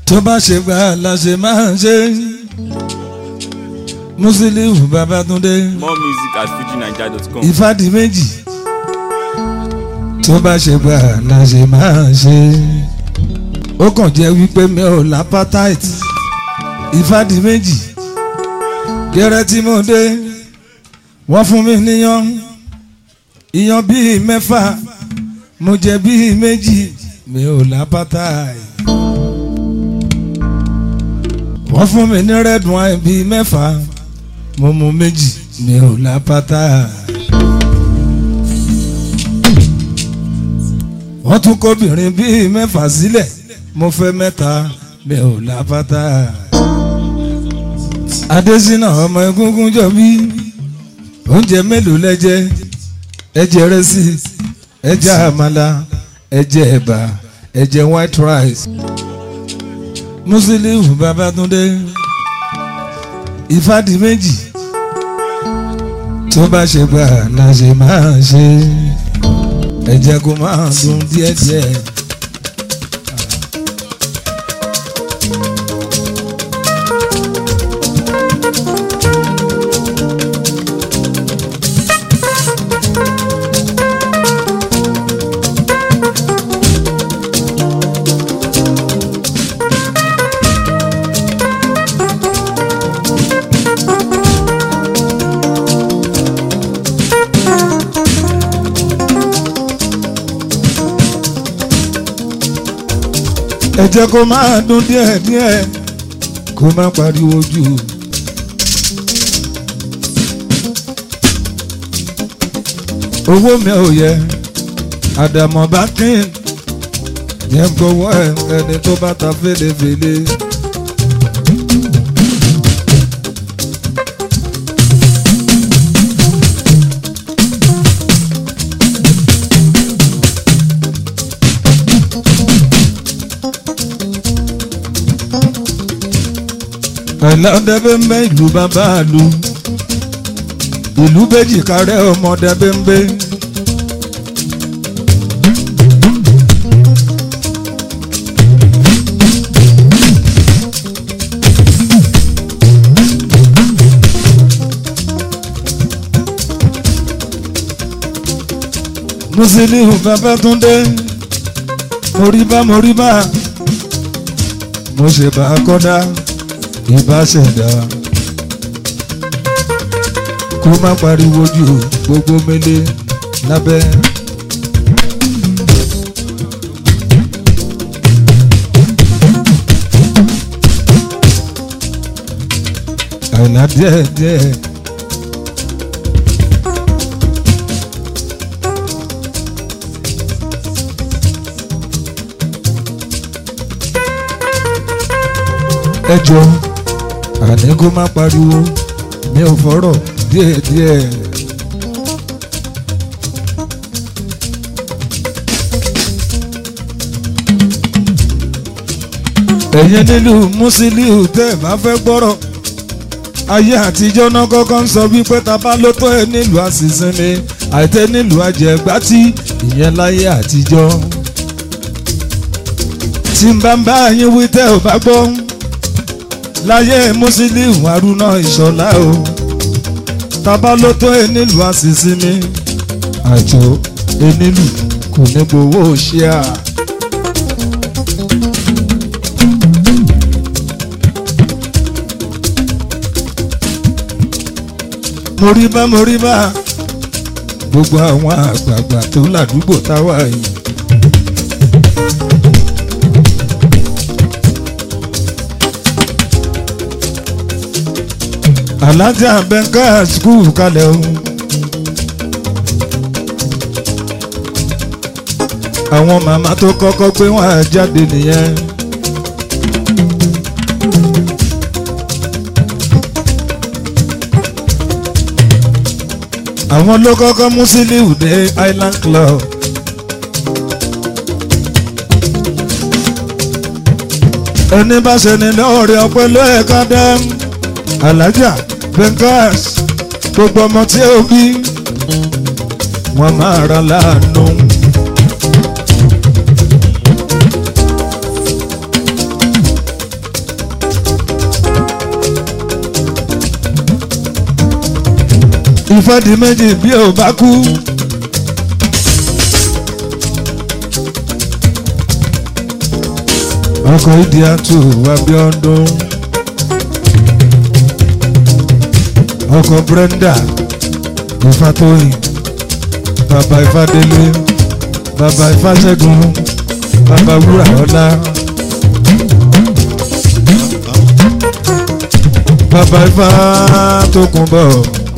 tó bá ṣe gbà la ṣe máa ṣe Musiliu Babátúndé More music at fujinaija.com. ìfàdí méjì tó bá ṣe gbà la ṣe máa ṣe ó kàn jẹ́ wípé mi ò lápátáìtì ìfàdí méjì gẹ́rẹ́ tí mo dé wọ́n fún mi níyan ìyan bíi mẹ́fà mo jẹ bíi méjì mi ò lápátáìtì wọ́n fún mi ní red wine bíi mẹ́fà mo mu méjì mi ò lápátáìtì. wọ́n tún kóbìnrin bíi mẹ́fà sílẹ̀ mo fẹ́ mẹ́ta mi ò lápáta. adésínà ọmọ egúngún jọ bí oúnjẹ mélòó lẹ́jẹ ẹjẹ rẹ́sì ẹjẹ àmàlà ẹjẹ ẹ̀bà ẹjẹ white rice. Musiliu Babátúndé ìfàdí méjì tó bá ṣe gbà la ṣe máa ṣe ẹ jẹ́ kó máa dùn díẹ̀díẹ̀. ẹ jẹ́ kó máa dún díẹ̀díẹ̀ kó má pariwo jù. owó mi ò yẹ àdàmọ̀ bá kín yẹn gbowó ẹ ẹni tó bá ta fèlèfèlè. ẹ̀lọ́dẹ́bẹ́mbẹ́ ìlú bàbá àlù ìlú bèjì kárẹ́ ọmọdẹ́bẹ́mbẹ́. Musiliu Babátúndé moríbá moríbá mo ṣe bá a kọ́dá ìbáṣẹ̀dá kó má pariwo jù gbogbo mele lábẹ́. àìlá díẹ̀ díẹ̀. ẹ jọ àní kó má pariwo mi ò fọ́rọ̀ díẹ̀díẹ̀. ẹ̀yin nílùú Musiliu tẹ́ ẹ̀ bá fẹ́ gbọ́rọ̀ ayé àtijọ́ náà kọ́kọ́ ń sọ wípé ta bá ló tó ẹ nílùú àṣìṣinmi àìtẹ́ nílùú àjẹgbátí ìyẹn láyé àtijọ́ tí n bá ń bá yín wí tẹ́ ò bá gbọ́ láyé Musiliu Haruna Ìṣọ̀lá o tábà ló tó enílù àṣìṣe mi àjọ enílù kò ní gbowó ṣíà. moríbá moríbá gbogbo àwọn àgbààgbà tó ládùúgbò táwa yìí. alájà bẹ́ńkà skul kalẹ̀ o. àwọn màmá tó kọ́kọ́ gbé wọn jáde nìyẹn. àwọn ló kọ́kọ́ Musiliu dé Island Club. ẹni bá ṣe ní lọ́ọ̀rẹ́ ọpẹ́ lóẹ̀ká dẹ́m alájà Venkas gbogbo ọmọ tí ó bí wọn máa ra láàánú. ìfọ́dí méjì bí ò bá kú. ọkọ̀ ìdí àtò Abíọ́dún. ọkọ̀ Brenda Ifátóyìn bàbá Ifádélé bàbá Ifáṣẹ́gun bàbá Wúràọlá. bàbá Ifá tó kún bọ̀.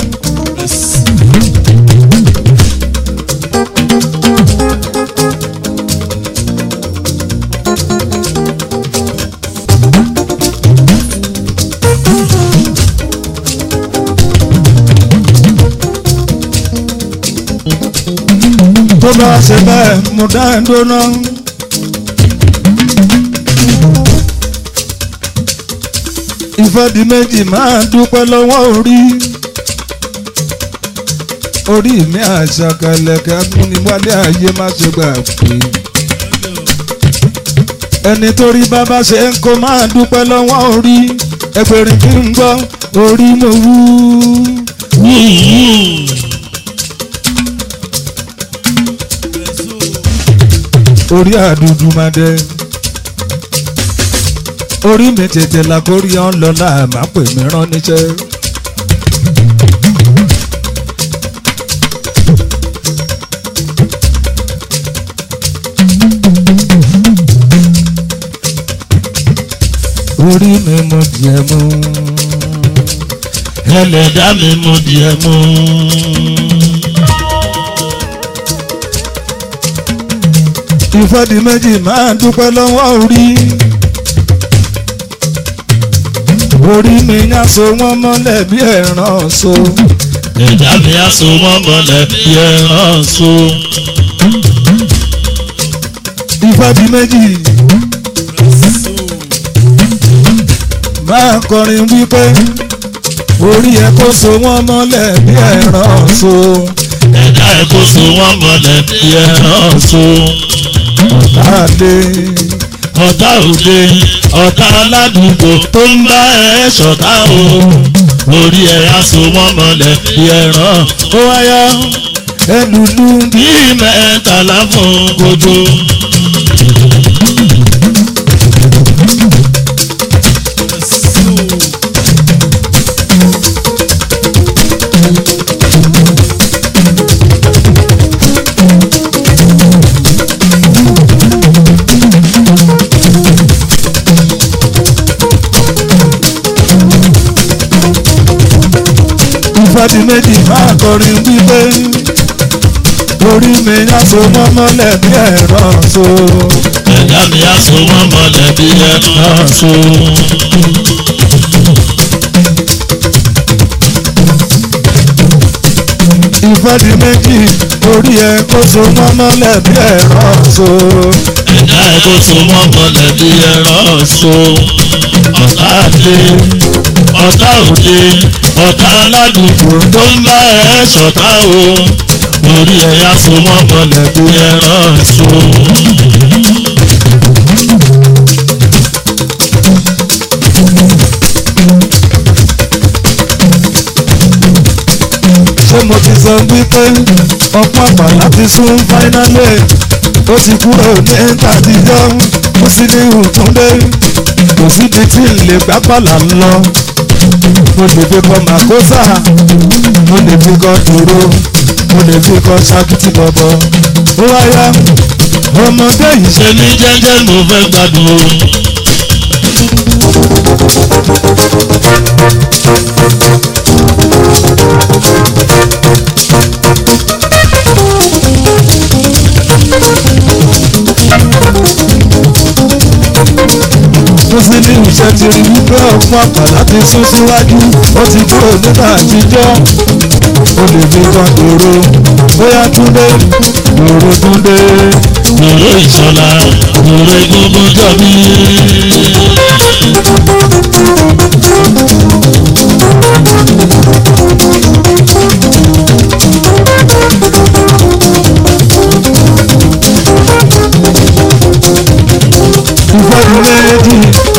tó bá ṣe bẹ́ẹ̀ mo dá ẹ dóná. ìfọ́dí méjì máa dúpẹ́ lọ́wọ́ orí. orí mi àṣàkàlẹ̀kẹ́ amúniwálé ayé má ṣe gbà pé. ẹni tó rí bàbá ṣe ń kó máa dúpẹ́ lọ́wọ́ orí. ẹgbẹ̀rin kí n gbọ́ orí mo wú. orí àdúdú máa dẹ. orí mi tètè la kórí ọ́n lọ́la má pè mí rán níṣẹ́. orí mi mo díẹ̀ mú. ẹlẹ́dá mi mo díẹ̀ mú. ìfọ́dí méjì máa dúpẹ́ lọ́wọ́ orí. orí mi yá so wọ́n mọ́lẹ̀ bí ẹ̀ràn so. ẹ̀dá mi á so mọ́ mọ́lẹ̀ bí ẹran so. ìfọ́dí méjì máa kọrin wípé orí ẹ kó so wọ́n mọ́lẹ̀ bí ẹ̀ràn so. ẹ̀dá ẹ̀ kó so wọ́n mọ́lẹ̀ bí ẹran so. Àlè ọ̀tá òde ọ̀tá aládùúgbò tó ń bá ẹ ṣọ̀tá o. orí ẹ̀ á so wọ́n mọ́lẹ̀ bí ẹran ó wáyá ẹlùlù bí mẹ́tàlá fún kojú. ìfọ́dí méjì máa kọrin wípé orí mi yá so wọ́n mọ́lẹ̀ bí ẹ̀ràn so. ẹ̀dá mi á so wọ́n mọ́lẹ̀ bí ẹran so. ìfọ́dí méjì orí ẹ kó so wọ́n mọ́lẹ̀ bí ẹ̀ràn so. ẹ̀dá ẹ̀ kó so wọ́n mọ́lẹ̀ bí ẹran so. ọ̀tá àdé ọ̀tá òde ọ̀tá aládùúgbò tó ń bá ẹ ṣọ̀tá o. orí ẹ̀ á so wọ́n mọ́lẹ̀ bí ẹran so. ṣé mo ti sọ wípé ọ̀pọ̀ àpà láti sún fáínálì ó ti kúrò ní tàtijọ́ ó sì ní ìtúndé kò síbi tí ń lè gbápàlà lọ mo lè fi kọ màkósà mo lè fi kọ dúró mo lè fi kọ ṣákìtì bọ̀bọ̀ ó wáyá ọmọdé yìí ṣe ṣe ní jẹ́jẹ́ mo fẹ́ gbádùn o. tó sí ní iṣẹ́ ti rí wípé ọ̀pọ̀ àpà láti sún síwájú ó ti kúrò nígbà àtijọ́ ó lè fi kan dòrò bóyá túndé dòrò túndé Dòrò ìṣọ̀lá, dòrò egungun jọ mí. ìfọ́dún méjì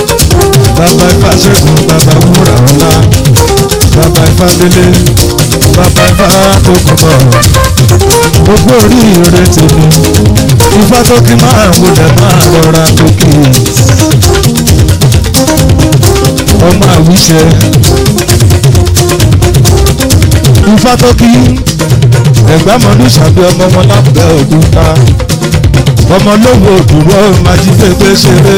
bàbá ìfàṣẹ́gun bàbá wúrà ọ̀la bàbá ìfàdélé bàbá ifá tó kọ̀ bọ̀ gbogbo oríire tèmi ifá tó kí máa wọlé máa rọra tó kí ọmọ àwíṣẹ ifá tó kí ẹgbẹ́ mọ́lú ṣàbí ọmọ wọn lábẹ́ òkúta ọmọ lówó òdúró májídégbé ṣeré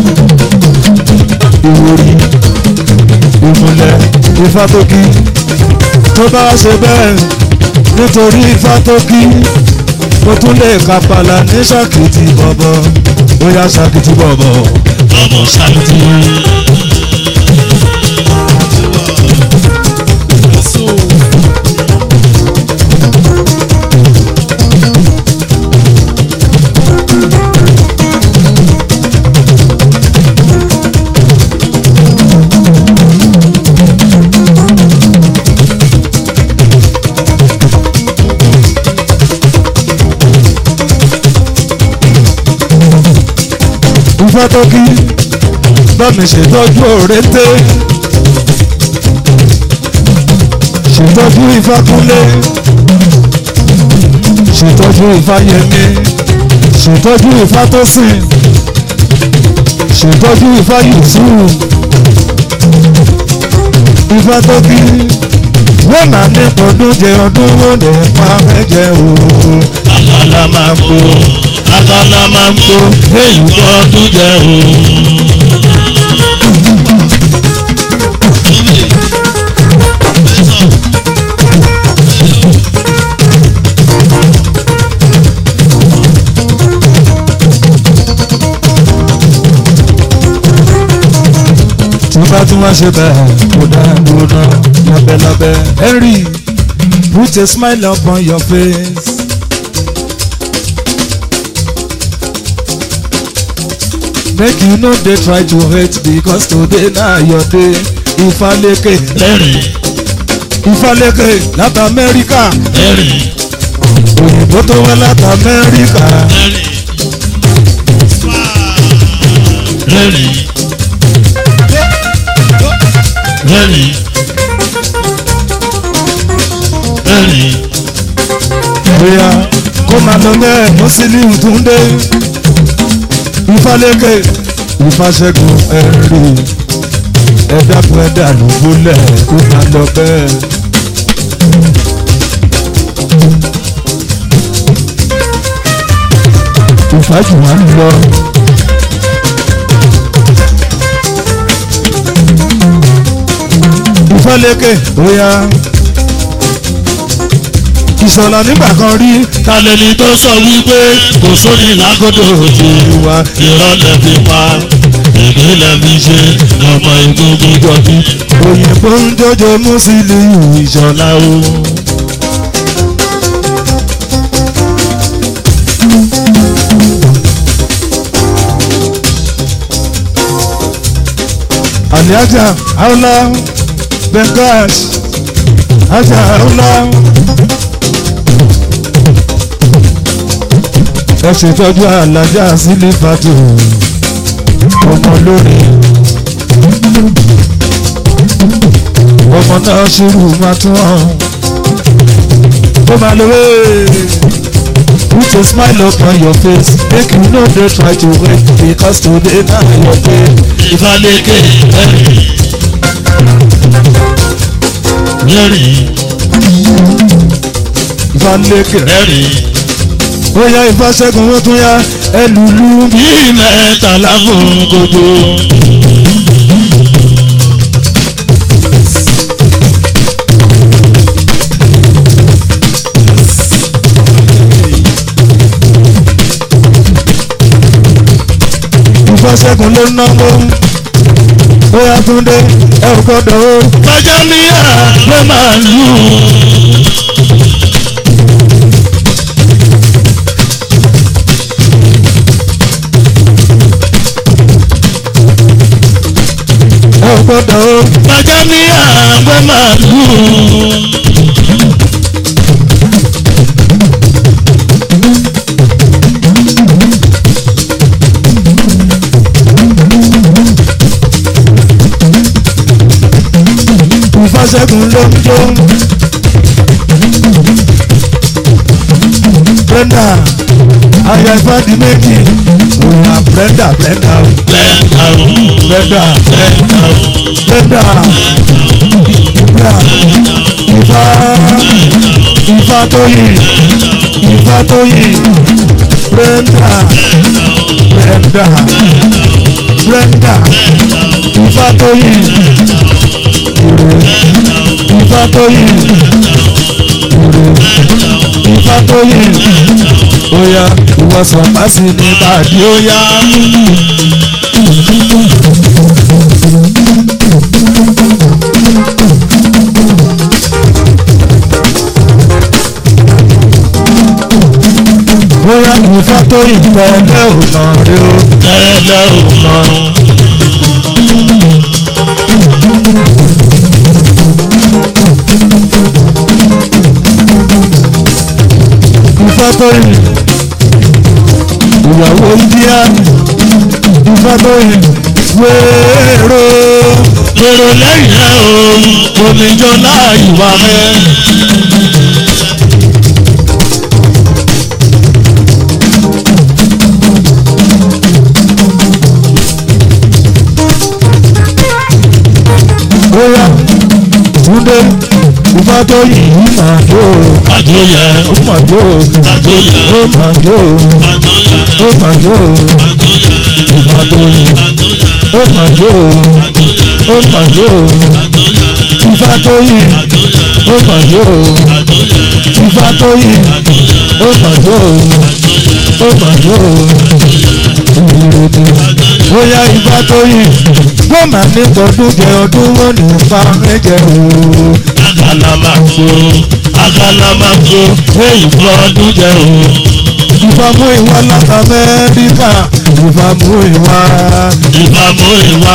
ìwòrì ìmùlẹ̀ ifá tó kí tó bá ṣe bẹ́ẹ̀ nítorí ifá tó kí mo tún lè kápálá ní ṣàkìtì bọ̀bọ̀ bóyá ṣàkìtì bọ̀bọ̀ ọmọ sáàtì. ifá tó kí bámi ṣètọ́jú òrété ṣètọ́jú ifá kúnlé ṣètọ́jú ifá yẹmí ṣètọ́jú ifá tó sìn ṣètọ́jú ifá yusuf ifá tó kí wọ́n máa ní ọdún jẹ ọdún wọ́n lè pa mẹ́jẹ òun àkàlà máa ń kó àkàlà máa ń kó èyí tó ọdún jẹ o. tí bá tún wá ṣe bẹ́ẹ̀ kó dá dúró lábẹ́lábẹ́. Henry put a smile upon your face. make you no dey try to hate because today na your day. Ifaleke lẹ́rìn Ifaleke láti Amẹ́ríkà lẹ́rìn òyìnbó tó wá láti Amẹ́ríkà lẹ́rìn lẹ́rìn lẹ́rìn lẹ́rìn bóyá kó máa lọ bẹ́ẹ̀ Musiliu Túndé Ifaleke Ifáṣẹ́gun Henry ẹ̀dàkùn ẹ̀dà ló gbólẹ̀ kó máa lọ bẹ́ẹ̀. ìfàjù wa ń lọ. Ifálẹ́kẹ̀ bóyá ìṣọ̀lá nígbà kan rí talẹ́ni tó sọ wípé kò sóni lágọ́dọ̀ òjò wa ìrọ̀lẹ́ fi pa ìpínlẹ̀ fi ṣe ọmọ ìgbógun jọbí. òyìnbó ń jọjọ Musiliu ìṣọ̀lá o. Aliaja Aula Bengash Aja Aula. Ẹ ṣètọ́jú Alájà sílé fàtó ọmọ lórí. Ọmọ náà ṣírù máa tún hàn. Ó máa lo wéé. Put a smile upon your face make you no dey try to wait because today na your day. Ifálẹ́kẹ̀ lẹ́rìn lẹ́rìn Ifálẹ́kẹ̀ lẹ́rìn ó yá Ifáṣẹ́gun ó tún yá ẹlùlú bí. bí mẹ́tàlá fún gbogbo. Ifáṣẹ́gun ló náwó ó yá Túndé ẹ ò gbọ́dọ̀ ó. Bájámíà ló máa lù ú. ẹ ò gbọ́dọ̀ ó. Bájámíà ló máa lù ú. Ifáṣẹ́gun ló ń jó Brenda aya ìfàdí méjì òyà Brenda Brenda o lẹ́ńdà o Brenda lẹ́ńdà o Brenda Brenda Ifá Ifá tóyì Ifá tóyì Brenda Brenda Brenda Ifá tóyì Ifá tóyì Ifá tóyì oya ìwọ̀sán pàṣẹ ní bàdí oya. bóyá ìfá tó ìpẹ́lẹ́ ọ̀nà rẹ o. lẹ́ńdà o mọ̀ ìfá tó yìn ìyàwó india ìfá tó yìn wéèrò èrò lẹ́yìn ẹ̀ o omijọ láàyè wà mẹ́. bóyá túndé ìfá tó yìn yìí máa jó àjọyẹ ó máa jó àjọyẹ ó máa jó àjọyẹ ó máa jó ìfá tó yìn ó máa jó ó máa jó ìfá tó yìn ó máa jó ìfá tó yìn ó máa jó ó máa jó ìrètí bóyá ìfá tó yìn wọ́n máa ní tọdún jẹ ọdún wọn ní pa ẹ̀jẹ̀ o. agalamago agalamago èyí fún ọdún jẹ o. ìfàmù ìwà láti amẹ́ríkà ìfàmù ìwà ìbámu ìwà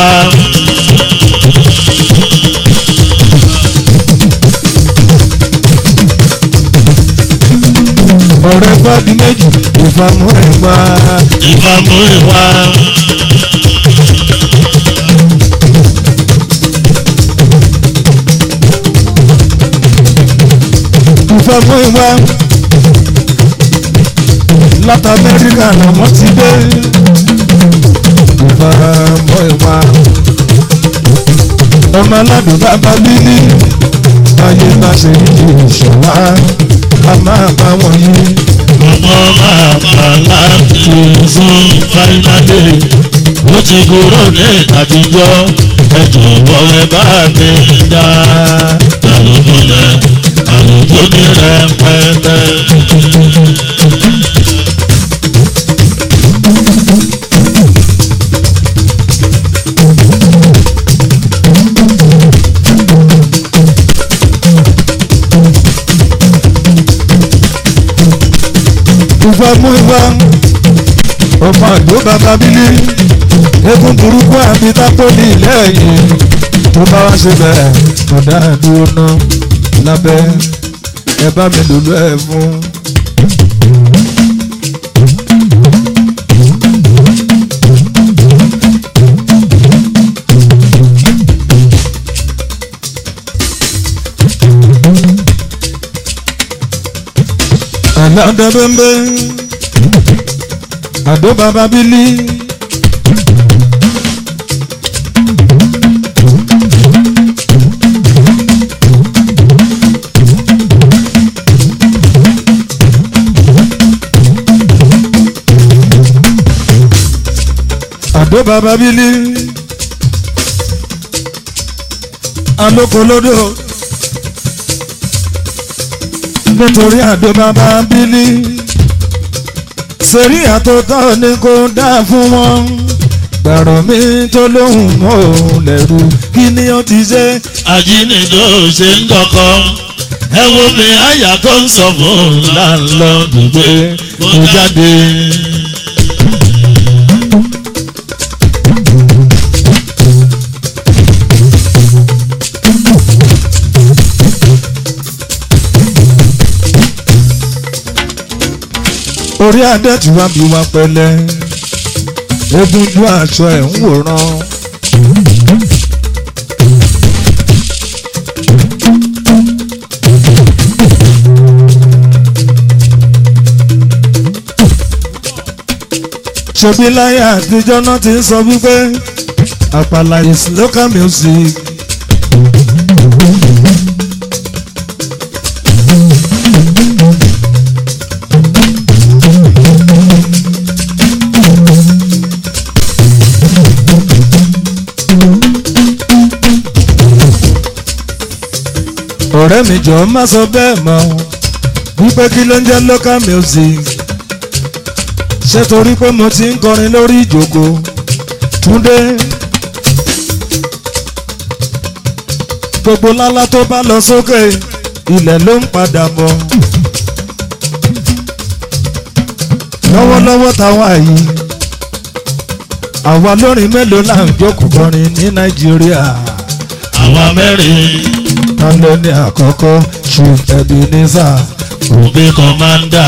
ọ̀rẹ́ fàdí méjì ìfàmù ìwà ìbámu ìwà ìfàmù ìwà láti amẹ́ríkà làwọn ti dé ìfàmù ìwà ọmọ aládùn bàbá bílí ayé má ṣe yí ìṣọ̀lá a máa bá wọn yí. ọmọ máa bàlá tuntun fáínàlì ó ti kúrò ní àtijọ́ ẹ jọ̀wọ́ ẹ bá mi dá àlùkò rẹ àlùkò ní rẹpẹtẹ. ìfàmù ìwà ọmọ àdó bàbá bílí egun burúkú àbí tápólì lẹ́yìn tó bá wá ṣe bẹ́ẹ̀ ọ̀dà dúró ná lábẹ́ ẹ bá mi lòlú ẹ̀ fún. àlàdé bẹ́ńbẹ́ àdó bàbá bílí. àdó bàbá bílí. alókolódò nítorí àdó bàbá bílí sẹ́rí àtọ́tọ́ ni kò dá fún wọn gbàrọ̀ mi tó lóhùn mọ́ òun lẹ́rù kí ni ó ti ṣe. ajínigbé ò ṣe ń dọkọ ẹ wo mi àyà tó ń sọ fún láńlọ́ọ̀dù pé mo jáde. orí adé tí wàá bí wá pẹ̀lẹ́ egunjú aṣọ ẹ̀ ń wòran. ṣebí láyé àtijọ́ náà ti ń sọ wípé àpàlà is local music. ọ̀rẹ́ mi jọ̀ọ́ má sọ bẹ́ẹ̀ mọ́ wípé kí ló ń jẹ́ local music ṣé torí pé mo ti ń kọrin lórí ìjòkó túndé gbogbo lálá tó bá lọ sókè ilẹ̀ ló ń padà bọ̀ lọ́wọ́lọ́wọ́ táwa yìí àwa lórin mélòó là ń jókòó kọrin ní nàìjíríà àwa mẹ́rin ta ló ní àkọ́kọ́ chief ebenezer òbí kọ́mándà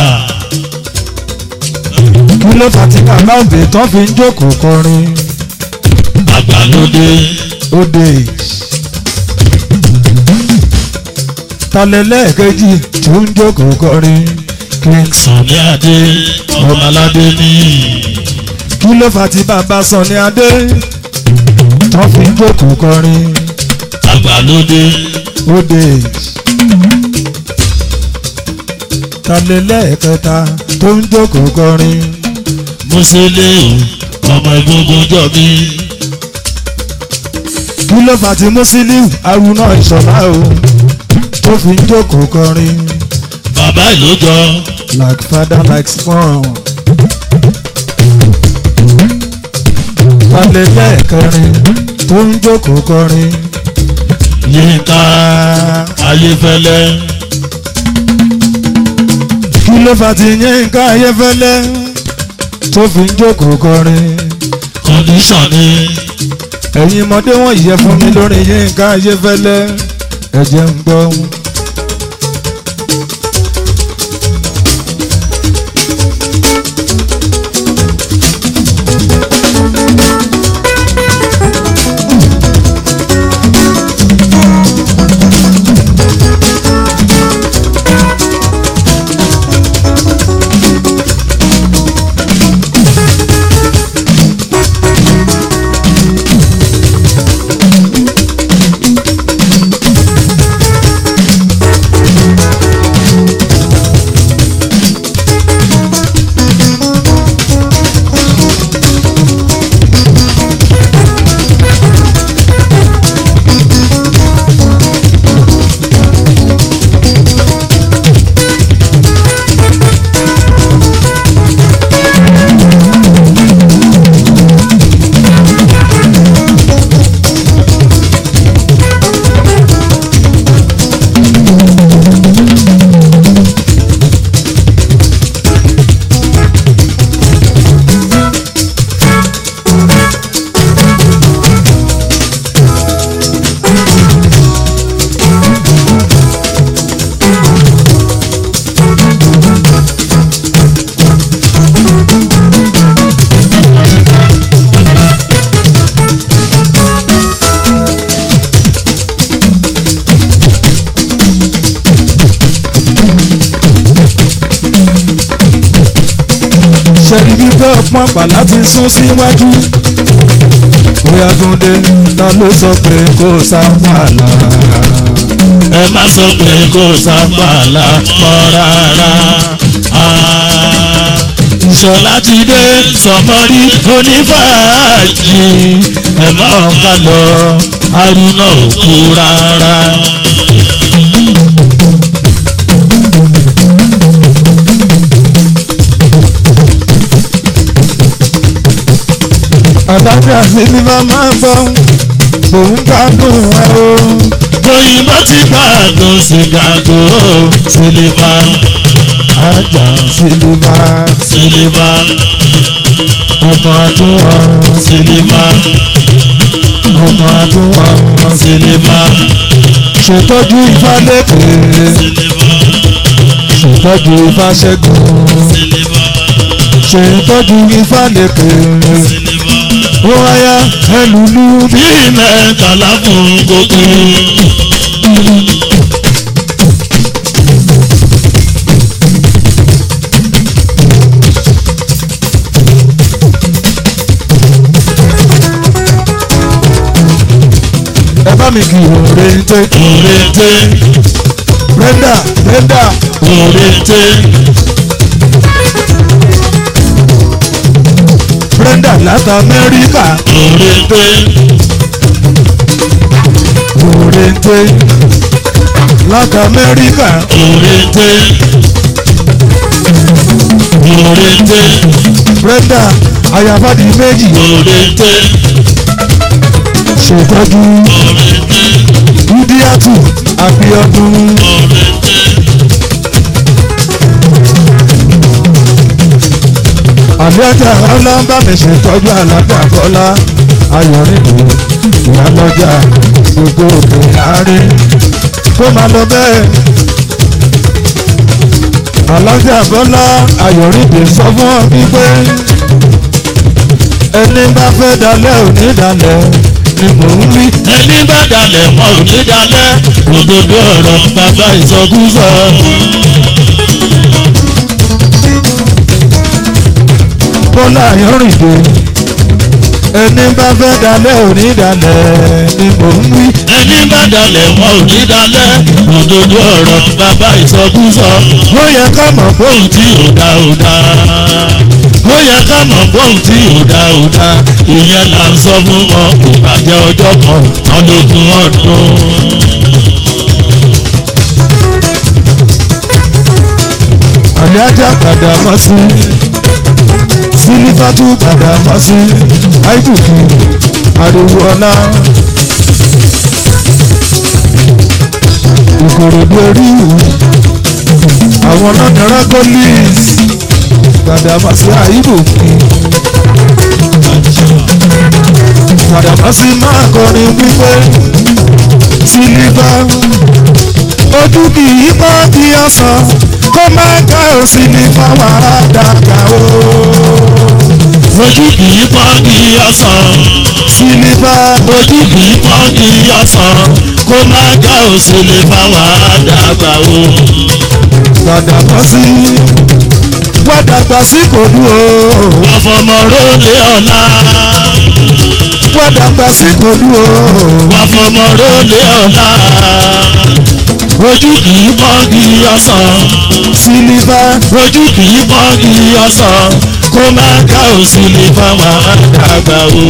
kí ló fà tí bàbá òbí tán fi ń jókòó kọrin àgbàlódé ó dé talẹ́lẹ́ẹ̀kejì tó ń jókòó kọrin king sànni adé ọmọládé ní kí ló fà tí bàbá Sunny Adé tán fi ń jókòó kọrin àgbàlódé ó dé talẹ́lẹ́ẹ̀kẹta tó ń jókòó kọrin mùsùlùmí ọmọ egungun jọbí kí ló fà tí Musiliu Haruna Ìṣọ̀lá o tó fi ń jókòó kọrin. bàbá ìlójọ like father like son. Balẹ̀ lẹ́ẹ̀kẹrin tó ń jókòó kọrin. yínká ayéfẹ́lẹ́ Kí ló fà tí Yínká Ayéfẹ́lẹ́ tó fi ń jókòó kọrin? kọ́ndíṣọ̀n ní Ẹ̀yin ọmọdé wọ̀nyí yẹ fún mi lórí Yínká Ayéfẹ́lẹ́. Ẹ jẹ́ ń gbọ́. ṣẹ́ni bíbẹ́ ọpọ́n àpàlà ti sún síwájú. bóyá Túndé ta ló sọ pé kò sápàlà. ẹ má sọ pé kò sábàlá mọ́ rárá. Ah, ìṣọ̀lá ti dé sọmọrí onífàájì ẹ má ká lọ Haruna ò kú rárá. àtàkì àti nígbà máa gbọ́ òun gbádùn ẹ o. òyìnbó ti gbàgbọ́ sìgàgò sílífà ajá sílùmá sílífà ọmọ àdúrà sílífà ọmọ àdúrà sílífà ṣètọ́jú ìfálẹ́kẹ̀ ṣètọ́jú ìfáṣẹ́gun ṣètọ́jú ìfálẹ́kẹ̀ ó wáyà ẹlùlú bí bí mẹ́tàlá fún gbogbo. mi kì í òrèǹté òrèǹté brenda brenda òrèǹté brenda láti amẹ́ríkà òrèǹté òrèǹté láti amẹ́ríkà òrèǹté òrèǹté brenda ayafadi méjì òrèǹté ṣètọ́jú idiatu abiodun àlẹ́jà ọlọ́mbà mi ṣètọ́jú alájà bọ́lá ayọ̀rìndò ìyálọ́jà gbogbo òkè àárín kó máa lọ bẹ́ẹ̀. alájà bọ́lá ayọ̀rìndò sọ fún ọ wípé ẹni bá fẹ́ dalẹ̀ òní dalẹ̀ ni mò ń wí. ẹni bá dalẹ̀ wọn ò ní dalẹ̀ òdodo ọ̀rọ̀ bàbá ìsọkúsọ. bọ́lá ayọ̀rìndò ẹni bá fẹ́ dalẹ̀ òní dalẹ̀ ni mò ń wí. ẹni bá dalẹ̀ wọn ò ní dalẹ̀ òdodo ọ̀rọ̀ bàbá ìsọkúsọ. ó yẹ ká mọ̀ pé òun tí ò dá ò dá ó yẹ ká mọ̀ bóun tí ò dá ò dá ìyẹn là ń sọ fún wọn kò bàjẹ́ ọjọ́ kan tán lógún ọdún. àlẹ́jà padà mọ́ sí sílífàtú padà mọ́ sí àìbùkù ariwo ọlá ìkòròdú oríwù àwọn lọ́dọ̀ọ́rọ́ gólís padà mọ́ sí àìbùkù padà mọ́ sí máa kọrin wípé sílífà ojú kì í pọ́ kí ọ̀sán kó má ká òsì ní fáwọn àdàgà o. ojú kì í pọ́n kí ọ̀sán sílífà ojú kì í pọ́n kí ọ̀sán kó má já òsèlè fáwọn àdàgbà o. padà bọ́ sí wádàgbà sí kò dú o. wọ́n fọmọ rólé ọ̀la wádàgbà sí kò dú o. wọ́n fọmọ rólé ọ̀la ojú kì í pọ́n kí ọ̀sán. sílífà ojú kì í pọ́n kí ọ̀sán kó má ká òsì lè fáwọn àdàgbà o.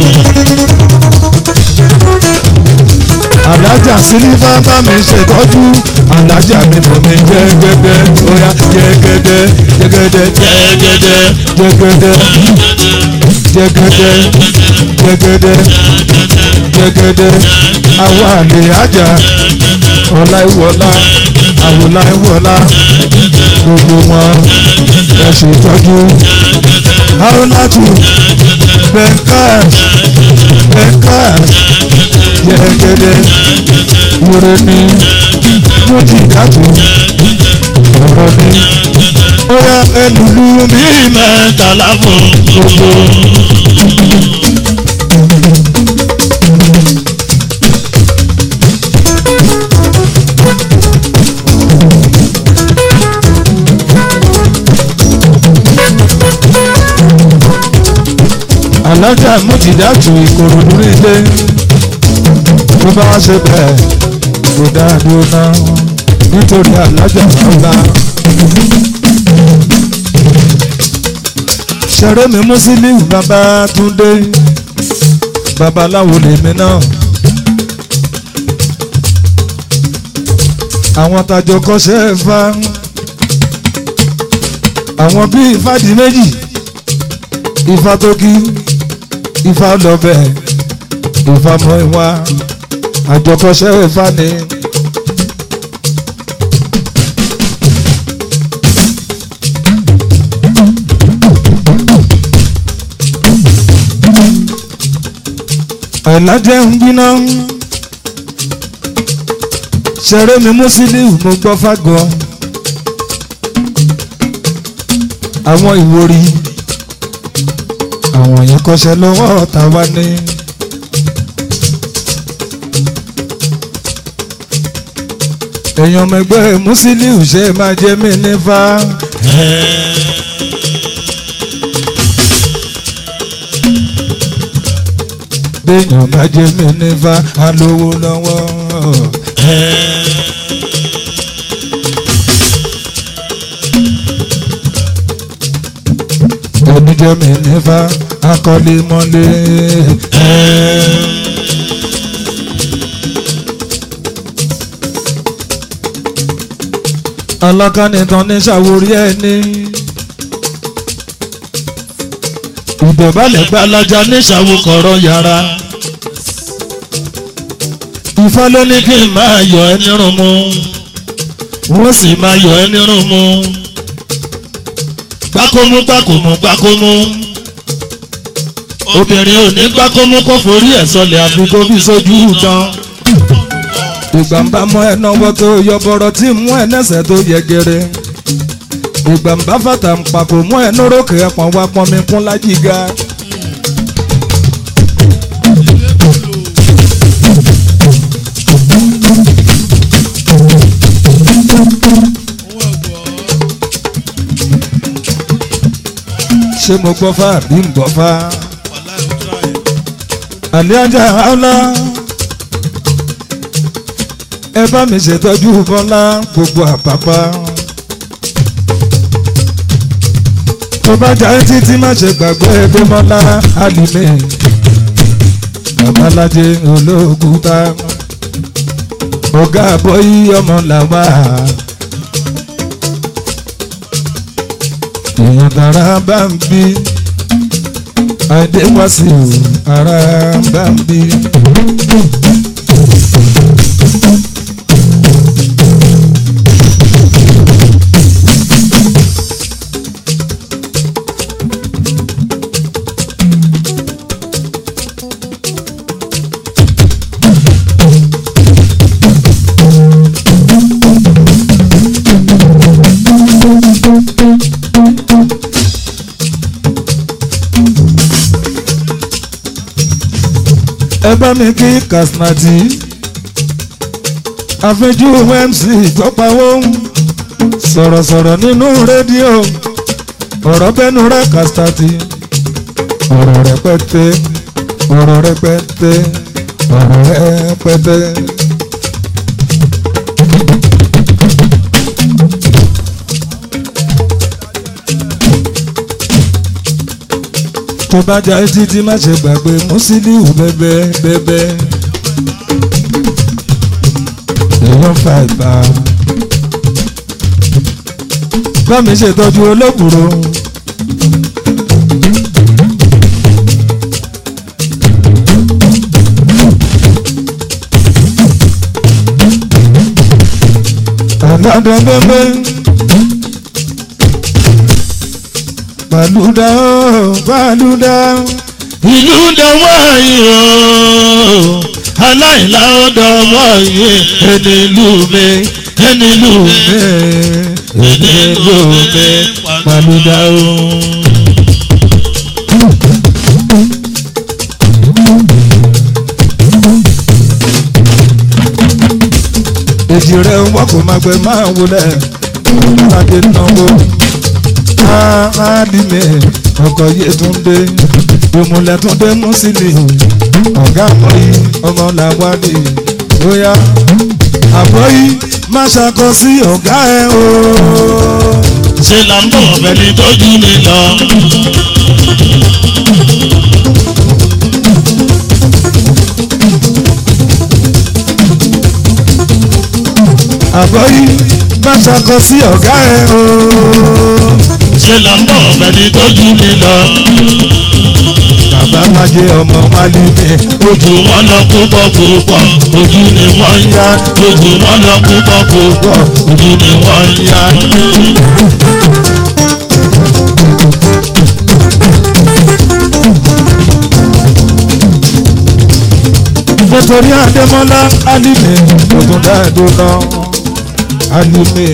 alájà sílífà bá mi ṣètọ́jú alájà mi mọ̀ mi jẹ́gẹ́dẹ́ bóyá jẹ́gẹ́dẹ́ jẹ́gẹ́dẹ́ jẹ́gẹ́dẹ́ jẹ́gẹ́dẹ́ jẹ́gẹ́dẹ́ jẹ́gẹ́dẹ́ jẹ́gẹ́dẹ́ àwọn àlè àjà ọ̀la ìwọ̀la àwòlá ìwọ̀la gbogbo wọn ẹ ṣètọ́jú haúlátù bẹ́ńkàs bẹ́ńkàs jẹ́gẹ́dẹ́ wúre ní mújìdátù ọ̀rọ̀ ní ó yá ẹlùlú mi mẹ́tàlá fún gbogbo. alájà mújìdátù ìkòròdú nílé tó bá wá ṣe bẹ́ẹ̀ kò dáadó náà nítorí alájà ọ̀la. ṣeré mi Musiliu Babátúndé babaláwo lèmi náà. àwọn tajọ kọ́ṣẹ́ fa àwọn bíi ìfàdí méjì ifá tó kí ifá lọ́bẹ̀ ifá mọ́ ìwá àjọkọ́ṣẹ́ ifá ni. àìlájẹ́ ń gbiná ṣeré mi Musiliu mo gbọ́ fágọ́ àwọn ìwòrì àwọn yẹn kọ́ṣẹ́ lọ́wọ́ ọ̀tá wa ní. èèyàn mẹgbẹ́ Musiliu ṣe máa jẹ́ mí nífà. béèyàn bá jẹ́ mi nífa alówó lọ́wọ́. ẹni jẹ́ mi nífa akọ́lé mọ́lé. alákànnìtàn ní ṣàwórí ẹni. ìdọ̀bálẹ̀ gba alájà ní ṣàwókọ̀rọ̀ yàrá. Ifá ló ní kí n máa yọ ẹ́ nírun mu wọ́n sì máa yọ ẹ́ nírun mu gbákómú gbákómú gbákómú obìnrin ò ní gbákómú kó forí ẹ̀ sọlẹ̀ àfi kó fi sójú tán ìgbà ń bá mọ ẹ náwó tó yọ bọ̀rọ̀ tí mú ẹ nẹ́sẹ̀ tó yẹ gẹ́rẹ́ ìgbà ń bá fàtà ń pa kò mú ẹ nórókè ẹpọ̀n wá pọ́n mi kún lájìgá. ṣé mo gbọ́ fá àbí ń gbọ́ fá. àlẹ́ ajá ọlá ẹ bá mi ṣètọ́jú bọ́lá gbogbo àpapá. tó bá jà ẹ́ títí má ṣe gbàgbé ẹgbẹ́ bọ́lá alìmẹ́ babalájẹ olóògùn tá ọ̀gá àbọ̀yí ọmọ làwà. èèyàn tara bá ń bí àìdéwàsí ara bá ń bí. ẹ bá mi kí kàsínàtì àfẹjú mc tọpawó sọ̀rọ̀sọ̀rọ̀ nínú rédíò ọ̀rọ̀ bẹ́nu rẹ̀ kàsínàtì ọ̀rọ̀ rẹpẹtẹ ọ̀rọ̀ rẹpẹtẹ ọ̀rọ̀ rẹpẹtẹ. tó bá jà títí má ṣe gbàgbé Musiliu bẹ́bẹ́ bẹ́bẹ́ èèyàn fa ìgbà bá mi ṣètọ́jú olókùrò. àgàdà bẹ́bẹ́. Bàlúdà ó bàlúdà. ìlú dọwọ́ yìí o aláìlá ó dọwọ́ yìí ẹni ìlú mi ẹni ìlú mi ẹni ìlú mi pàlúdà o. Èjì rẹ̀ wọ́n kò máa gbẹ máa wọlé. Aládé náwó. Aládìmẹ̀ ọkọ̀ Yétúndé. Ìmùlẹ̀ Túndé Musiliu. Ọ̀gá àmọ́yí ọmọ làwádìí. Bóyá àbọ̀yí má ṣàkọ sí ọ̀gá ẹ̀ o. ṣe là ń bọ̀ bẹ́ni tójú mi lọ. Àbọ̀yí má ṣàkọ sí ọ̀gá ẹ̀ o. ṣe là ń bọ̀ bẹ́ni tójú mi lọ. Bàbá Májé ọmọ Málímẹ̀. ojú wọn lọ púpọ̀ púpọ̀ ojú ni wọ́n ń yá ojú wọn lọ púpọ̀ púpọ̀ ojú ni wọ́n ń yá. nítorí Adémọ́lá Alímẹ̀ ogun dáadó lọ Alímẹ̀.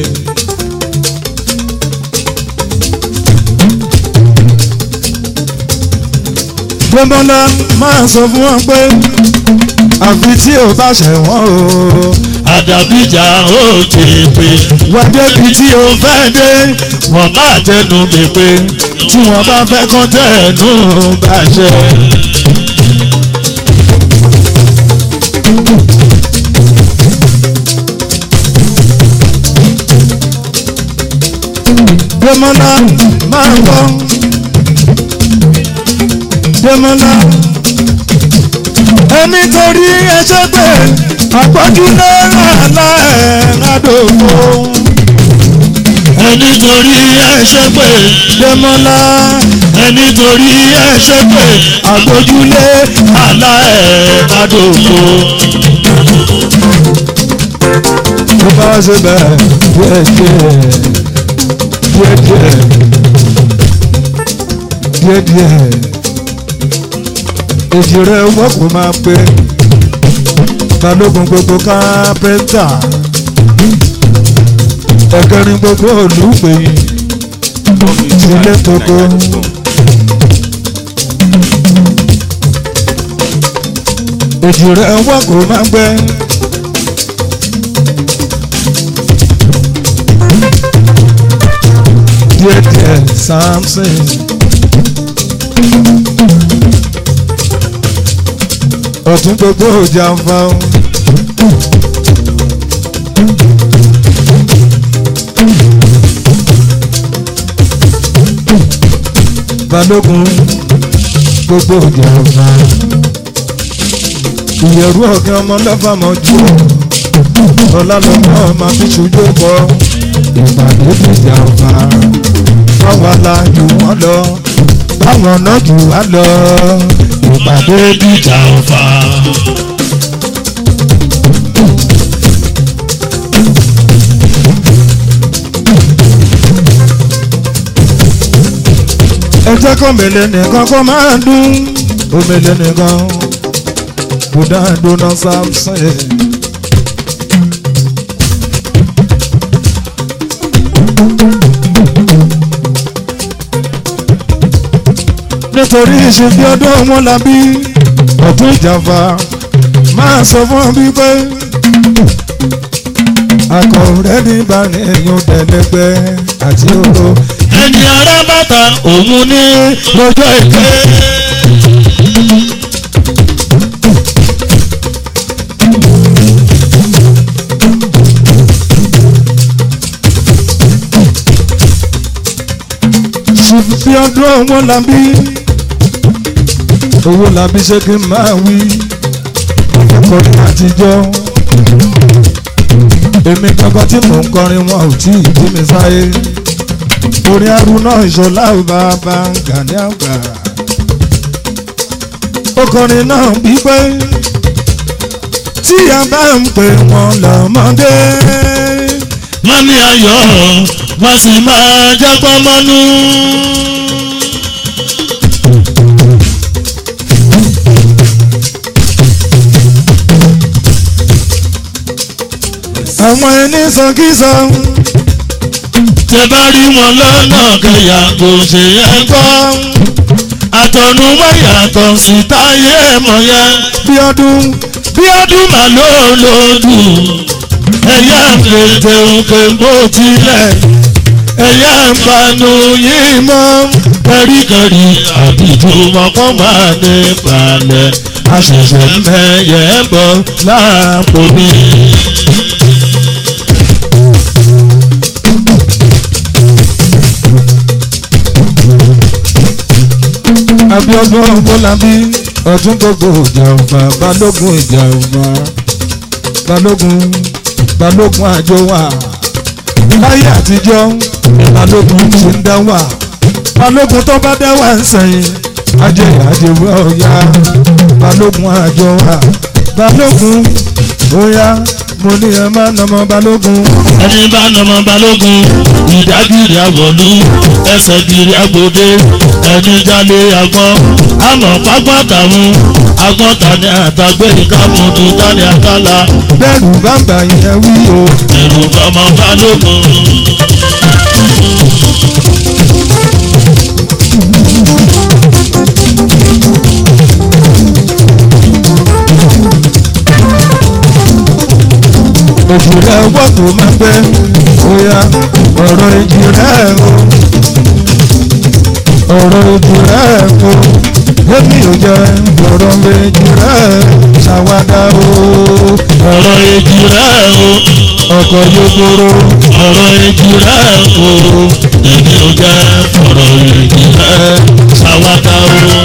Adémọ́lá máa sọ fún wọn pé àfi tí ò bá ṣẹ̀wọ̀n o àdàbíjà ó tèpè wá débi tí o fẹ́ dé wọ́n bá tẹnu mi pé tí wọ́n bá fẹ́ kán tẹ̀nú bàṣẹ. Demola máa ń gbọ́. Demola. Ẹni torí ẹṣẹ́ pé àpọ́jú náírà láẹ̀ẹ́dógó. ẹni torí ẹṣẹ́ pé Demola ẹni torí ẹṣẹ́ pé àgbójúlé aláẹ̀ẹ́dógó. tó bá ṣe bẹ́ẹ̀ díẹ̀ díẹ̀ díẹ̀ díẹ̀ díẹ̀ díẹ̀ èjì rẹ̀ wọ́pọ̀ máa pé balógun gbogbo kápẹ́ńtà ẹ̀kẹrin gbogbo olùgbèyìn Ilé koko. èjì rẹ̀ wọ́pọ̀ máa pé. díẹ̀ díẹ̀ Samson. ọ̀tún gbogbo jàǹfà o. balógun gbogbo jàǹfà. ìyẹ̀rú ọ̀gẹ́ ọmọ lọ́fà mọ́jú ọ̀la lọ́mọ máa fi ṣojú bọ́ ìpàdé bí jàǹfà báwa la jù wọ́n lọ báwọn náà jù wá lọ ìpàdé bí jàǹfà. ẹ jẹ́ kó mèlè nìkan kó máa dún omèlè nìkan kó dáa dúná Samson. nítorí ìṣèbí ọdún wọn la bí ọ̀tún ìjàmbá máa sọ fún ọ wípé akọ̀rẹ́ ní bani èèyàn tẹ̀lẹ́gbẹ́ àti oró ẹni ará bàtà òun ní lọ́jọ́ èké. ṣùfì ọdún wọn la bí owó la bí ṣé kí n máa wí ọkọrin àtijọ́ èmi kankan tí mò ń kọrin wọn ò tí ì bí mi sáyé orin arúná ìṣọlá bàbá Gani àgbà ọkọrin náà gbígbé tí a bá ń pè wọn lọ́mọdé wọ́n ní ayọ̀ wọ́n sì máa jápọ̀ mọ́nú. àwọn ẹni sọkísọ tẹ bá rí wọn lọ́nà kẹyà kò ṣe é gbọ́. àtọ̀nùwá yàtọ̀ sí táyé mọ̀ yẹn. bí ọdún bí ọdún mà ló lòdù ẹ̀yà ń fètè òkè bó tilẹ̀ ẹ̀yà ń panu yìí mọ́ kẹ́ríkẹ́rí àbíjú mọ́kọ́ máa ní balẹ̀ àṣẹ̀ṣẹ̀ mẹ́yẹ bọ̀ láàpò mi. Abíọ́dún Bọ́lábí ọdún gbogbo ìjàmbá balógun ìjàmbá balógun balógun àjọ wà láyé àtijọ́ balógun ti ń dá wà balógun tó bá dá wà ń sẹ́yìn ajẹ́yà àjẹwé ọ̀yá balógun àjọ wà balógun bóyá mo ní ẹ má nàmọ balógun ẹni bá nàmọ balógun ìdágìrì àwọ̀lú ẹsẹ̀ gìrì àgbòde ẹni jalè àgbọn àmọ̀ pápá tàwọn àgbọn tani àtàgbé ìkàmùtù tani àkàlà bẹ́ẹ̀rù bàbá yẹn wí o ẹ̀rù bàmọ balógun. òjì rẹ̀ wọ́ tó máa pẹ́ bóyá ọ̀rọ̀ èjì rẹ̀ o ọ̀rọ̀ èjì rẹ̀ o èmi ò jẹ́ ọ̀rọ̀ méjì rẹ̀ ṣàwádà o ọ̀rọ̀ èjì rẹ̀ o ọkọ̀ yókòrò ọ̀rọ̀ èjì rẹ̀ o èmi ò jẹ́ ọ̀rọ̀ èjì rẹ̀ ṣàwádà o.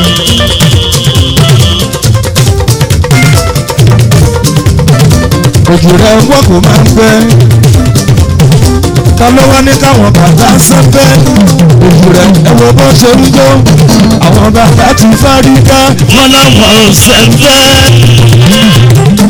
òjò rẹ̀ wọ́n kò máa ń pẹ́ ta ló wá ní káwọn bàbá sẹ́pẹ́ òjò rẹ̀ ẹ wo bó ṣe ń jó àwọn bàbá ti fárígá wọ́n láwọn ò sẹ́fẹ́.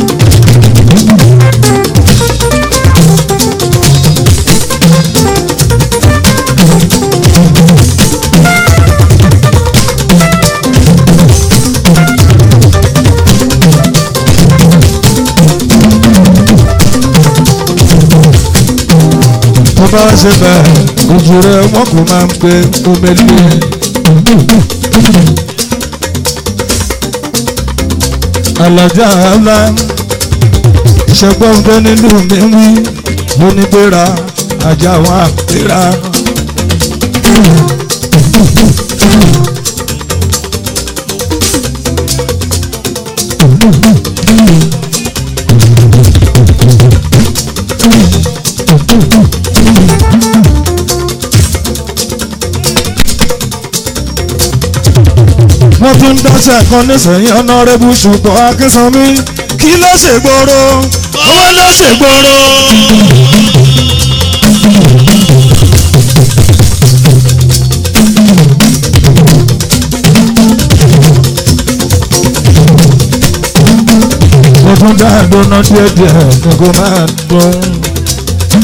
tó bá ṣe bẹ́ẹ̀ òjò rẹ̀ wọ́n kò máa ń pẹ́ omele. alájà ńlá ìṣẹ́gbọ́n tó nínú mi wí mo ní gbéra ajá wa gbéra. wọ́n tún dáṣẹ́ kan nísìnyí ọ̀nàrẹ́bù ṣùgbọ́n akínsanmi kí ló ṣègboro owó ló ṣègboro. mo tún dá ìdóná díẹ̀díẹ̀ kí kò máa dùn.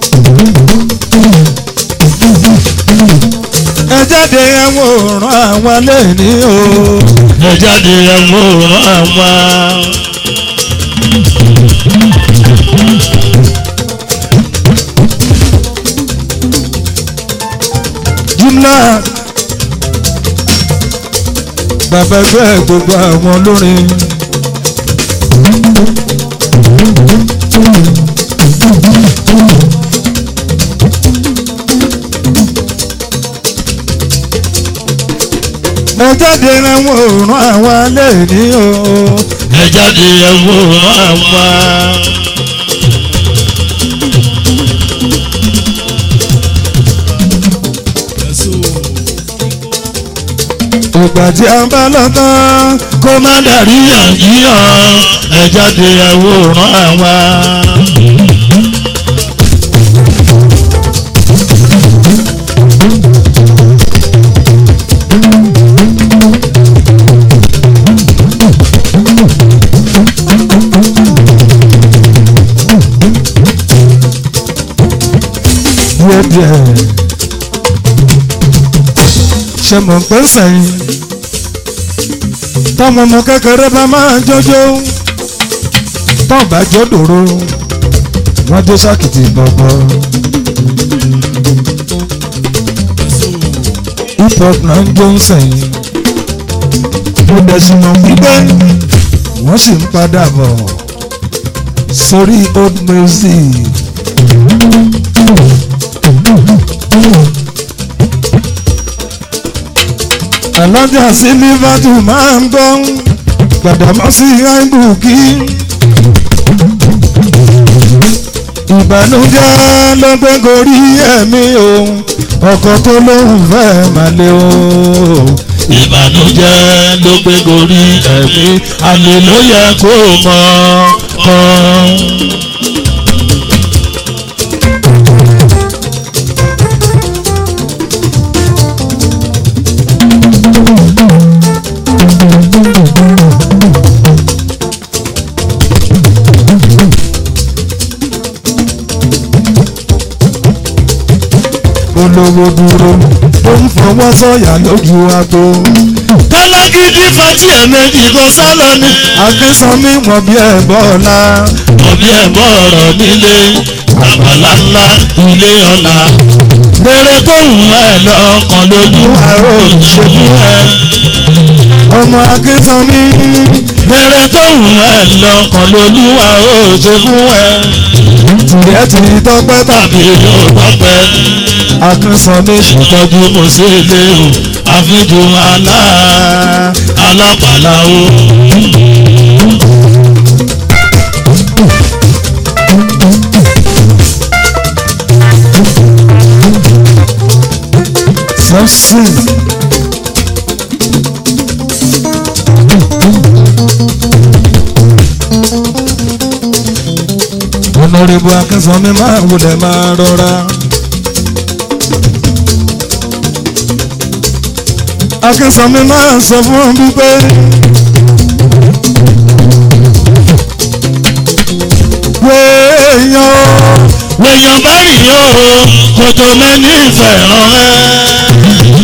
ẹ jáde ẹ wò rán àwọn lẹ́ni o. ẹ jáde ẹ mú ràn wá. jumla bàbá ẹgbẹ́ gbogbo àwọn olórin. ẹ jáde ẹ wò rán àwọn lẹ́ni o. ẹ jáde ẹ mú ràn wá. ìgbà tí a bá lọ tán kó má dàrí àjíyàn ẹ jáde ẹ wò ràn wá. díẹ̀díẹ̀ ṣe mọ̀ pé sẹ́yìn tọmọ ọmọ kékeré bá máa jọjọ tọ́ bá jọ dòró wọ́n jó sákìtì gbọ̀gbọ̀ hip hop náà ń jó ń sẹ́yìn mo dẹ̀ sì mọ̀ wípé wọ́n sì ń padà bọ̀ sórí old music. alájà sí lífàtù máa ń gbọ́ gbàdámọ́sí àìbùkí. ìbànújẹ́ ló gbé gorí ẹ̀mí òun ọkọ̀ tó lóun fẹ́ máa lé o. ìbànújẹ́ ló gbé gorí ẹ̀mí àmì ló yẹ kó mọ̀ ọ́. olówó dúró tó ń fọwọ́ sọ̀yà lójú agbo. kálágídí fati ẹ̀mẹ́jì kò sálọ ní. akínsanmi wọ̀n bí ẹ̀ bọ́ọ̀lá. ọ̀bí ẹ̀bọ̀ ọ̀rọ̀ nílé àgbàlá ńlá ilé ọ̀la. Bẹ̀rẹ̀ kóhùn ẹ̀ lọ́kàn lójú àrò ìṣèlú ẹ̀. ọmọ akínsanmi Bẹ̀rẹ̀ kóhùn ẹ̀ lọ́kàn lójú àrò ìṣèlú ẹ̀. tìrẹ ti tọpẹ́ tàbí Tàbí yóò tọ́pẹ́. akínsanmi Ìtọ́jú mo sí ilé o, àfijù àlá alápàlà o. Samson. Honorable Akínsanmi máa wulẹ̀ máa rọra. Akínsanmi máa sọ fún ọ wípé wéèyàn o. wèèyàn bá rìn yó kòtò mẹ́ni fẹ̀ràn ẹ́.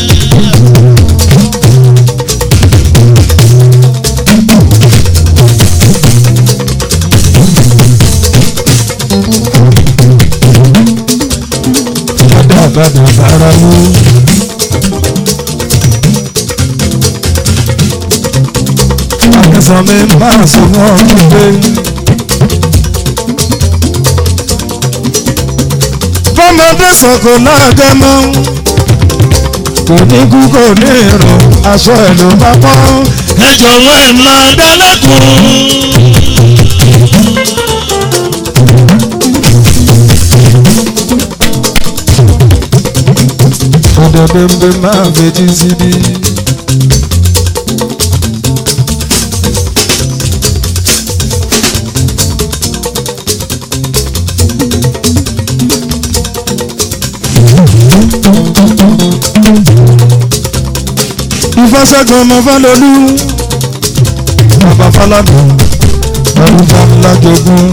Bàdà bàrà mú. Akínsanmi máa sọ fún ọ wípé. Fọ́mọdé sọ̀kò láàgẹ́ mọ́. Kò ní kú kò ní ìrùn, aṣọ ẹ̀ ló bá pọ́n. ẹ jọ̀wọ́ ẹ̀ máa dálẹ́kùn. Ọ̀dọ̀dọ̀dọ̀ máa fetí síbí. Ìfọṣẹ́gun ọmọ Fálolú. Bàbá Fáládùn. Ọdún ńlá jogún.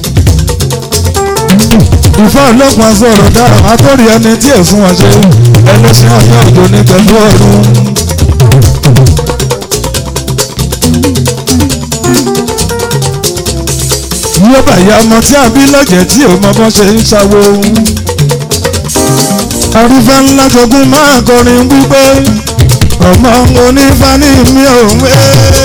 Ìfọ́ ọlọ́pàá sọ̀rọ̀ dára, akọ́rì ẹni tí èsùn wọn ṣe ẹlẹ́sìn ọ̀yọ́ òjò ní pẹ̀lú ọ̀run. Yóò bàyá ọmọ tí a bí lọ́jẹ̀ tí ò mọ bọ́ ṣe ń ṣàwo. Arúfẹ́ ńlá jogún máa kọrin wípé ọmọ onífá ní mi ò ń wé.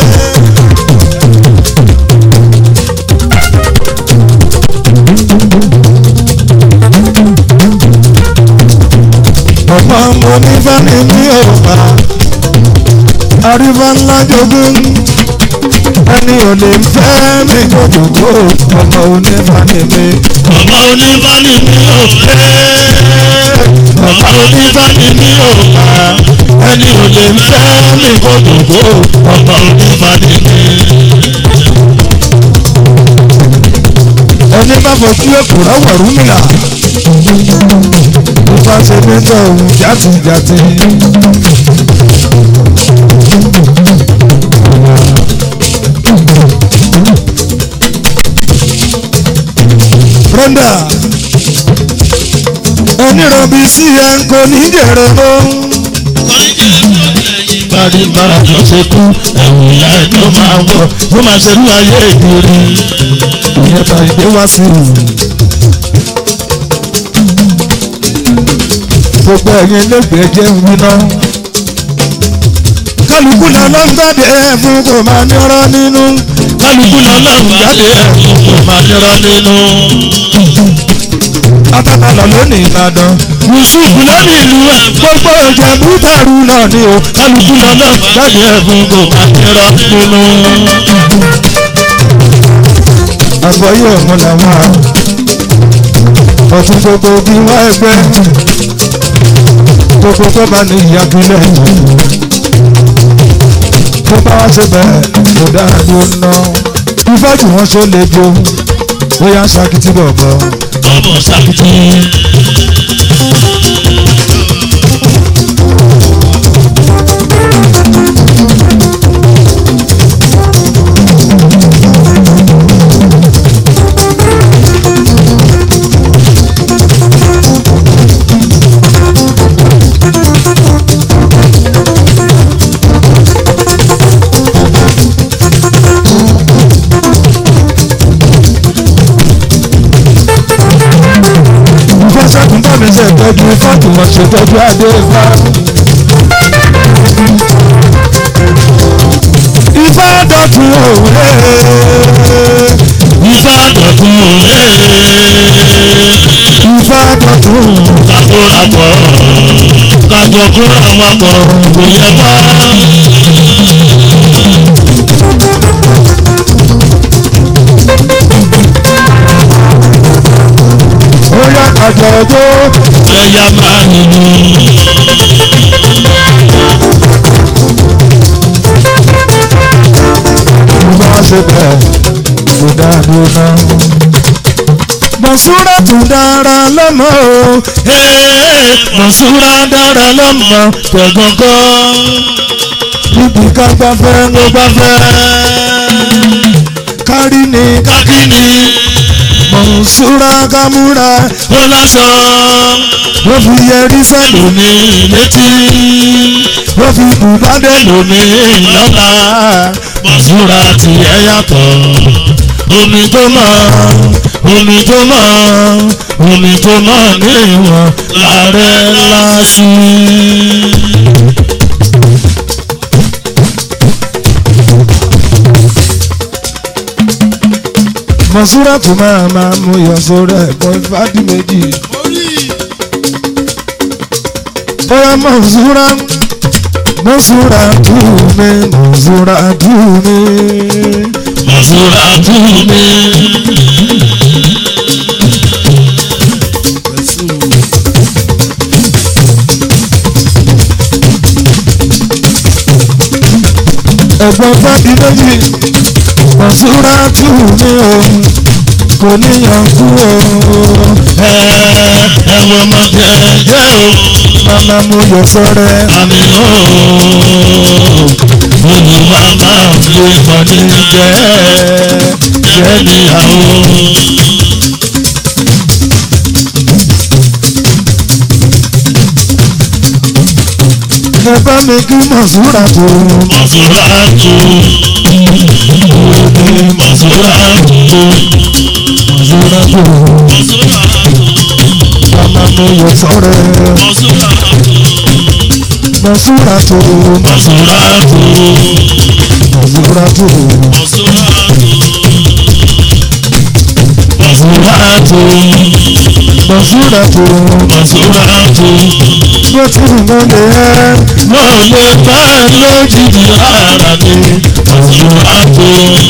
ọmọ onífá ní mi ò bá. Arúfẹ́ ńlá jogún ẹni ò lè fẹ́ mi gbogbo ọmọ onífá ní mi. ọmọ onífàní mi ò fẹ́. ọmọ onífàní mi ò bá. ẹni ò lè fẹ́ mi kó dògbò. ọmọ onífàní mi. ẹni bá fojú èkó rọwọ rúmìlà ló bá ṣe nígbà òun játijàti. rọ́ndà ẹni rọ̀bì sí ẹ kò ní jèrè mọ́. Bàdìbàrà tó ṣe kú ẹ̀wù ìyá ẹ̀ tó máa wọ̀ ló máa ṣerú ayé ìdúrí. ìyẹn ta ìgbé wá sí i. gbogbo ẹ̀yin lẹ́gbẹ̀ẹ́ jẹ́ ń winá. kálukú náà ló ń gbàdé ẹ̀ fún kò máa ní ọ̀rọ̀ nínú. Kálukú lọ́lọ́run jáde ẹ̀kún kò máa nírọ́ nínú. Atábalọ̀ lónìí Ìbàdàn. Yusuf lónìí ìlú ẹ̀ Gbogbo ìjẹ̀bú dàrú náà ni o. kálukú lọ́lọ́run jáde ẹ̀kún kò máa nírọ́ nínú. Àgbọ̀yé ọ̀hún làwọn a. Ọ̀tún gbogbo bí wá ẹgbẹ́. Gbogbo tó bá ní ìyàgbélẹ̀ yìí. Tó bá wá ṣe bẹ́ẹ̀ kò dára ló ń ná. Ifá tí wọ́n ṣe lè jo. Bóyá ń ṣakitì bọ̀bọ̀. Ọmọ sàkìtì. Ifá ṣẹ́kùn bá mi ṣe ìtọ́jú Ifá tí wọ́n ṣe tọ́jú Adé Ifá. Ifá dọ̀tun òwe. Ifá dọ̀tun òye. Ifá dọ̀tun. Kákórapọ̀ gbogbo kúrò wọn pọ̀ kò yẹ mọ́. ó yá àjọ ọjọ́ ẹ̀yà máa nìyí. mo bá ṣe bẹ̀ kò dáadó náà. Mọ̀súrà tún dára lọ́mọ o. Ee, Mọ̀súrà dára lọ́mọ tẹ̀gàngán. Níbi ká gbafẹ́ ló gbafẹ́. Kárí ni Kákínì Mọ̀súrà kámúra. ó lásán. Ó fi yẹrí sẹ́lò Omi létí. ó fi bùbádé lò Omi lọ́la. Mọ̀súrà tiẹ̀ yàtọ̀. Omi tó mọ́, omi tó mọ́, omi tó mọ́ ní ìwọ̀n láàrẹ̀ lásì. Mọ̀súrà tún máa máa mú yọ sórí ẹ̀gbọ́n ìfádì méjì. Bóyá Mọ̀súrà Mọ̀súrà tù mí Mọ̀súrà tù mí. Mọ̀súrà tù mí. ẹ̀gbọ́n fẹ́ẹ́dì méjì Mọ̀súrà tù mí o kò níyàn kú o Ẹ ẹ̀wọ̀n ọmọdé jẹ́ o. màmá mo yọ sọ́rẹ́ Àmì ó olùwà máa fi kọ́ni jẹ́ jẹ́ níyàwó. ẹ bá mi kí Mọ̀súrà tù Mọ̀súrà tù Mọ̀súrà tù Mọ̀súrà tù màmá mo yọ sọ́rẹ́ Mọ̀súrà tù Mọ̀súrà tù Mọ̀súrà tù Mọ̀súrà tù Mọ̀súrà tù Mọ̀súrà tù. bó ti ń lọ lè ẹ́ mo lè bá lójijì ara mi Mọ̀súrà tù.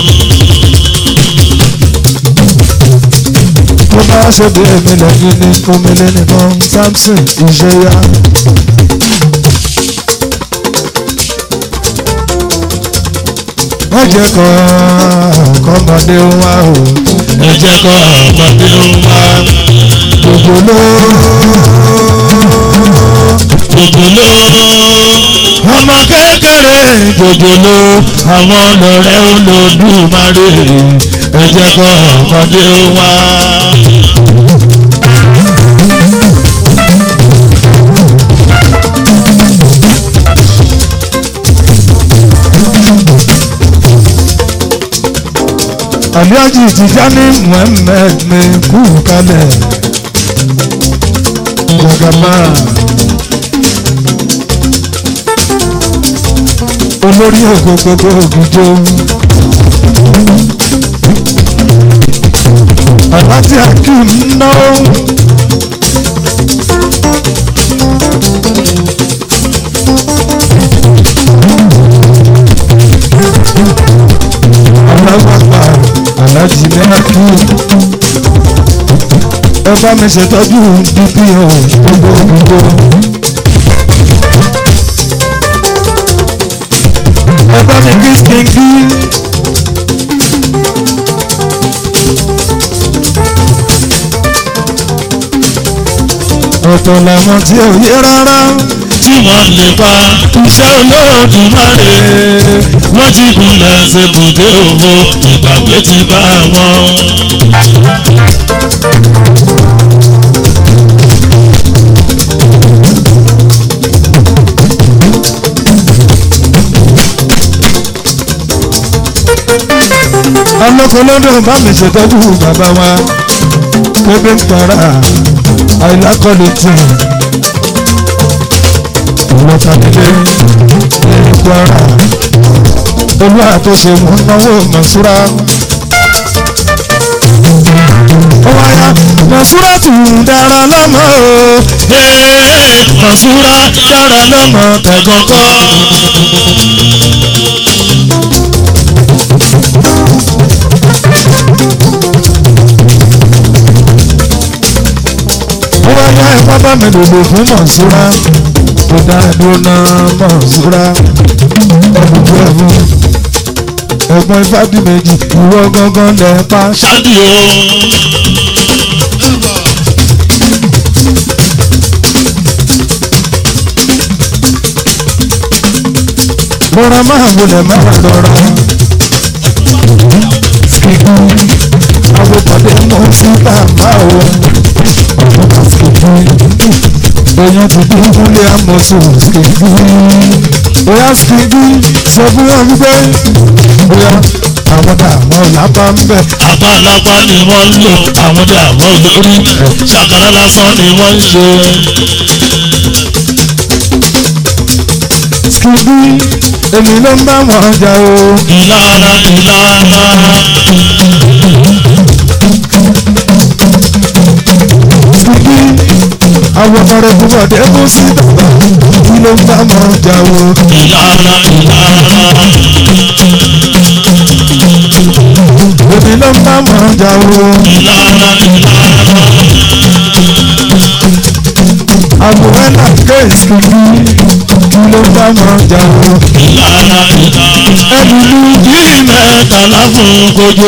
tó bá ṣe bí èmi lẹ́yìn ní omele nìkan Samson ìṣẹ́yà. wọ́n jẹ́ kọ́ kọ́mọdé wá o ẹ jẹ́ kọ́ ọmọdé wá gbogbo ló gbogbo ọmọ kékeré gbogbo àwọn ọlọ́rẹ́ Olódùmarè ẹ jẹ́ kọ́ ọmọdé wá. Alhaji Tijani Muhammed mi kú kalẹ̀ jagaba olórí ògo gbogbo ògìjọ Alhaji Akeem náà. alágbàgbà aláàjì ní àkú ẹ bá mi ṣètọ́jú dpo gbogbo gbogbo ẹ bá mi kí skinky ọ̀tọ̀ làwọn tí ò yé rárá tí wọ́n lè pa iṣẹ́ Olódùmarè wọ́n ti gúnlẹ̀ ṣèbùdé òwò ìgbàgbé ti bá wọn. ọlọ́kọ̀lọ́dọ̀ bá mi ṣètọ́jú bàbá wa pépé ń para àìlákọ̀lẹ̀ tì ọlọ́kàdélé ní kwara olúwa tó ṣe mú náwó mọ̀súra. ó wáyà mo Mọ̀súrátù dára lọ́mọ o. ee mọ̀súra dára lọ́mọ tẹ̀gọ́kọ́. ó wá yá ẹ bá mi lòlò fún Mọ̀súrá tó dá dúró náà Mọ̀súrá ẹ̀bùkún ẹ̀fún ẹ̀gbọ́n Ifádìméjì ìwọ gangan lẹ̀ pa ṣáàdì o. rọra máa wọlé máa rọra. Skidu àwọn pàdé mọ́ sí bàbá o. Ọ̀pọ̀ skidu èèyàn ti dín múlé àmọ́sùn skidu. Bóyá skidu sọ fún wọn wípé bóyá àwọn dààmú lápá ń bẹ̀. àbálàpá ni wọ́n ń lò àwọn dààmú lórí ṣàkàrà lásán ni wọ́n ń ṣe. Skidu èmi ló ń bá wọn jà o. ìlara ìlara Skidu àwọn ọ̀rẹ́ fún bọ̀dé mú sí bàbá kí ló ń bá wọn jà o. ìlara ìlara èmi ló ń bá wọn jà o. ìlara ìlara àwòrán náà kéèsì kí kí ló ń bá wọn jà o. ìlara ìlara ẹdùnú bíi mẹ́tàlá fún kojú.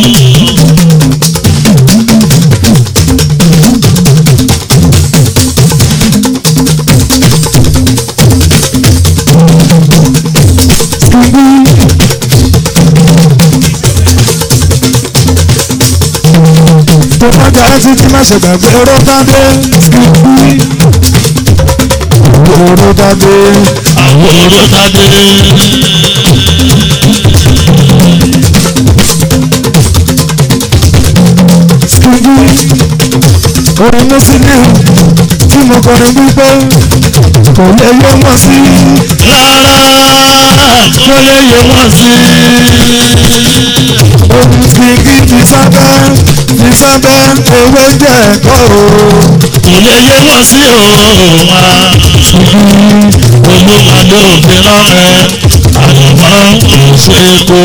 tó bá jà á títí má ṣe gbàgbé oró dáadé skipi oró dáadé àwọn oró tadé. skipi orin mùsùlùmí tí mo kọrin wípé kò lè yé wọn sí rárá kó lè yẹ wọ́n sí. orin skipi fi sábẹ́ fi sábẹ́ ewé jẹ́ ẹ̀kọ́ o. kò lè yẹ wọ́n sí òun wa. olúwa ló fi rán ẹ àyànmọ́ òṣèkó.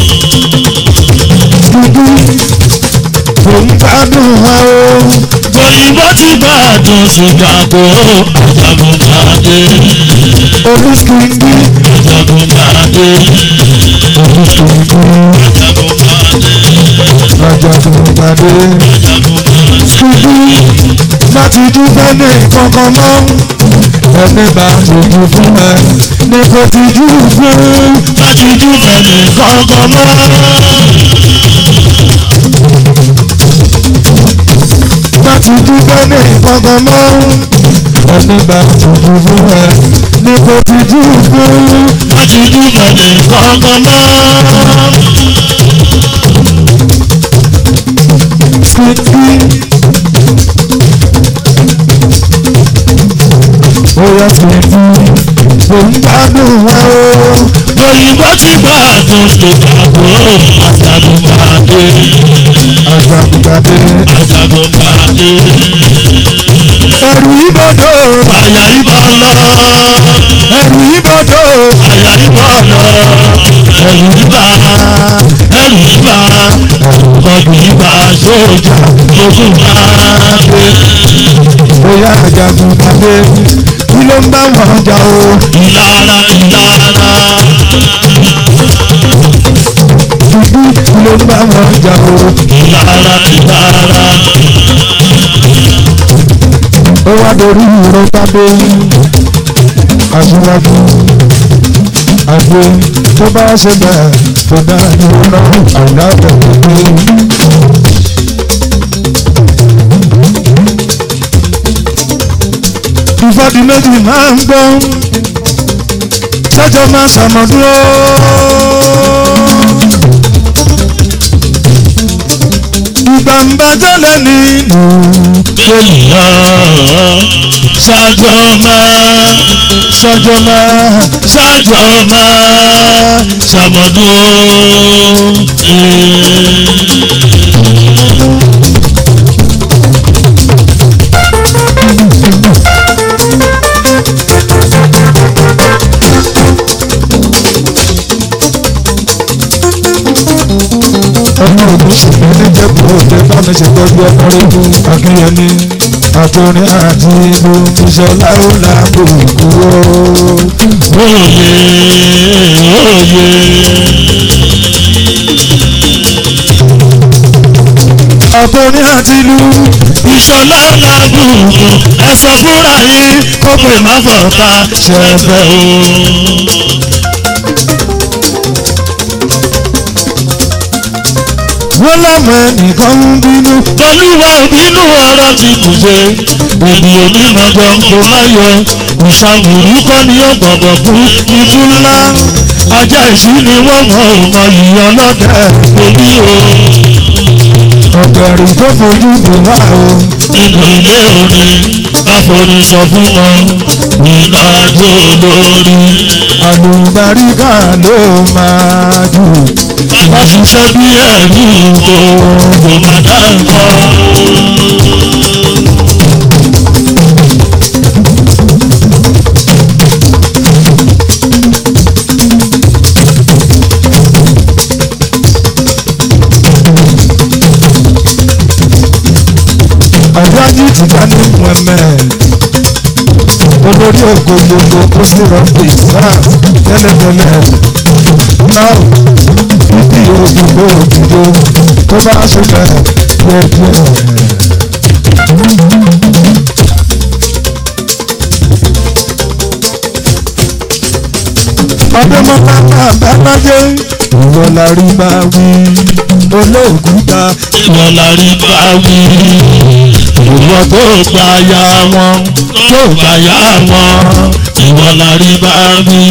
skipi kò ń gbádùn wa o. òyìnbó ti bá àdùn Chicago àjàgùnbàdé orin skipi àjàgùnbàdé orin skipi àjàgùnbàdé ajagunpadé àjàgùnbàdé. skipi láti dúpẹ́ ní kankan mọ́ ẹni bá tìjú fún ẹ ní kò tìjú fún láti dúpẹ́ ní kankan mọ́. láti dúpẹ́ ní kankan mọ́ ẹni bá tìjú fún ẹ ní kò tìjú fún láti dúpẹ́ ní kankan mọ́. skipi. Bóyá skipi kò ń gbádùn wa o. òyìnbó ti bá àdùn Chicago àjàgùnbàdé Ajagunpadé àjàgùnbàdé. ẹrù ìbọdọ̀ àyà ibà lọ ẹrù ìbọdọ̀ àyà ibà lọ ẹrù ibà ẹrù ibà ọdún ibà sójà ogun máa dé bóyá ajagunpadé kí ló ń bá wọn jà o. ìlara ìlara Skipi kí ló ń bá wọn jà o. ìlara ìlara Ó wá dorí ìró pàdé aṣíwájú àgbẹ̀ tó bá ṣe bẹ́ẹ̀ tó dá ìró àìdá bẹ̀rẹ̀ pé. ìfọdí méjì máa ń gbọ́ ṣẹ́jọ́ máa ṣàmọ̀dúró. ìgbà ń bá jọ́lẹ̀ nínú ènìyàn ṣáájọ́ máa ṣẹ́jọ́ máa ṣáájọ́ máa ṣàmọ́dún. mùsùlùmí níjẹ̀bú òde bá mi ṣètọ́jú ọkùnrin akínyẹmí àtòrin àti ìlú ìṣọlá ó làbò kúrò. òye òye. àtòrin àti ìlú ìṣọ̀lá làbùkù ẹ sọ fúnra yín kó pè má fọ̀ọ́ta ṣẹ̀fẹ̀ o. wọ́n lámọ̀ ẹnìkan ń bínú. olúwa òbínú ọ̀rọ̀ ti kù ṣe èdè onímọ̀jọ kò má yọ ìṣàwùrú kọ́ ni ó gbọ̀gbọ̀ fún ikú ńlá ajá ìṣú ni wọ́n mọ̀ ọmọ yìí ọlọ́dẹ orí o ọ̀gbẹ̀rì tó fojú bò wá o. nínú ilé orin káforí sọ fún wọn ìlà àjò olórí àlùbáríkà ló máa jù. wọ́n ṣiṣẹ́ bí ẹ̀rú kò kò má dá nǹkan. àjájú ti dá ní mohammed olórí ògo gbogbo kó sí rọ́bì sars tẹ́lẹ̀tẹ́lẹ̀ náà bíbí òdìbò òdìbò tó bá ṣẹlẹ̀ díẹ̀díẹ̀. ọdẹmọlá àbálájẹ ìwọ la rí bá wí olóògùn ta ìwọ la rí bá wí ìwọ tó gba ya wọn tó gba ya wọn ìwọ la rí bá wí.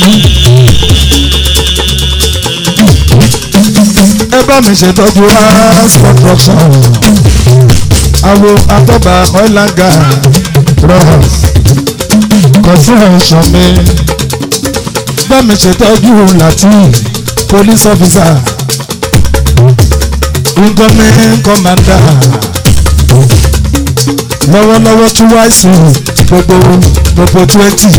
ẹ bá mi ṣètọ́jú house construction awo atọ́ba oil and gas ross construction mi bá mi ṣètọ́jú latin police officer incoming commander lọ́wọ́lọ́wọ́ tún wáìsù gbogbo gbogbo twenty.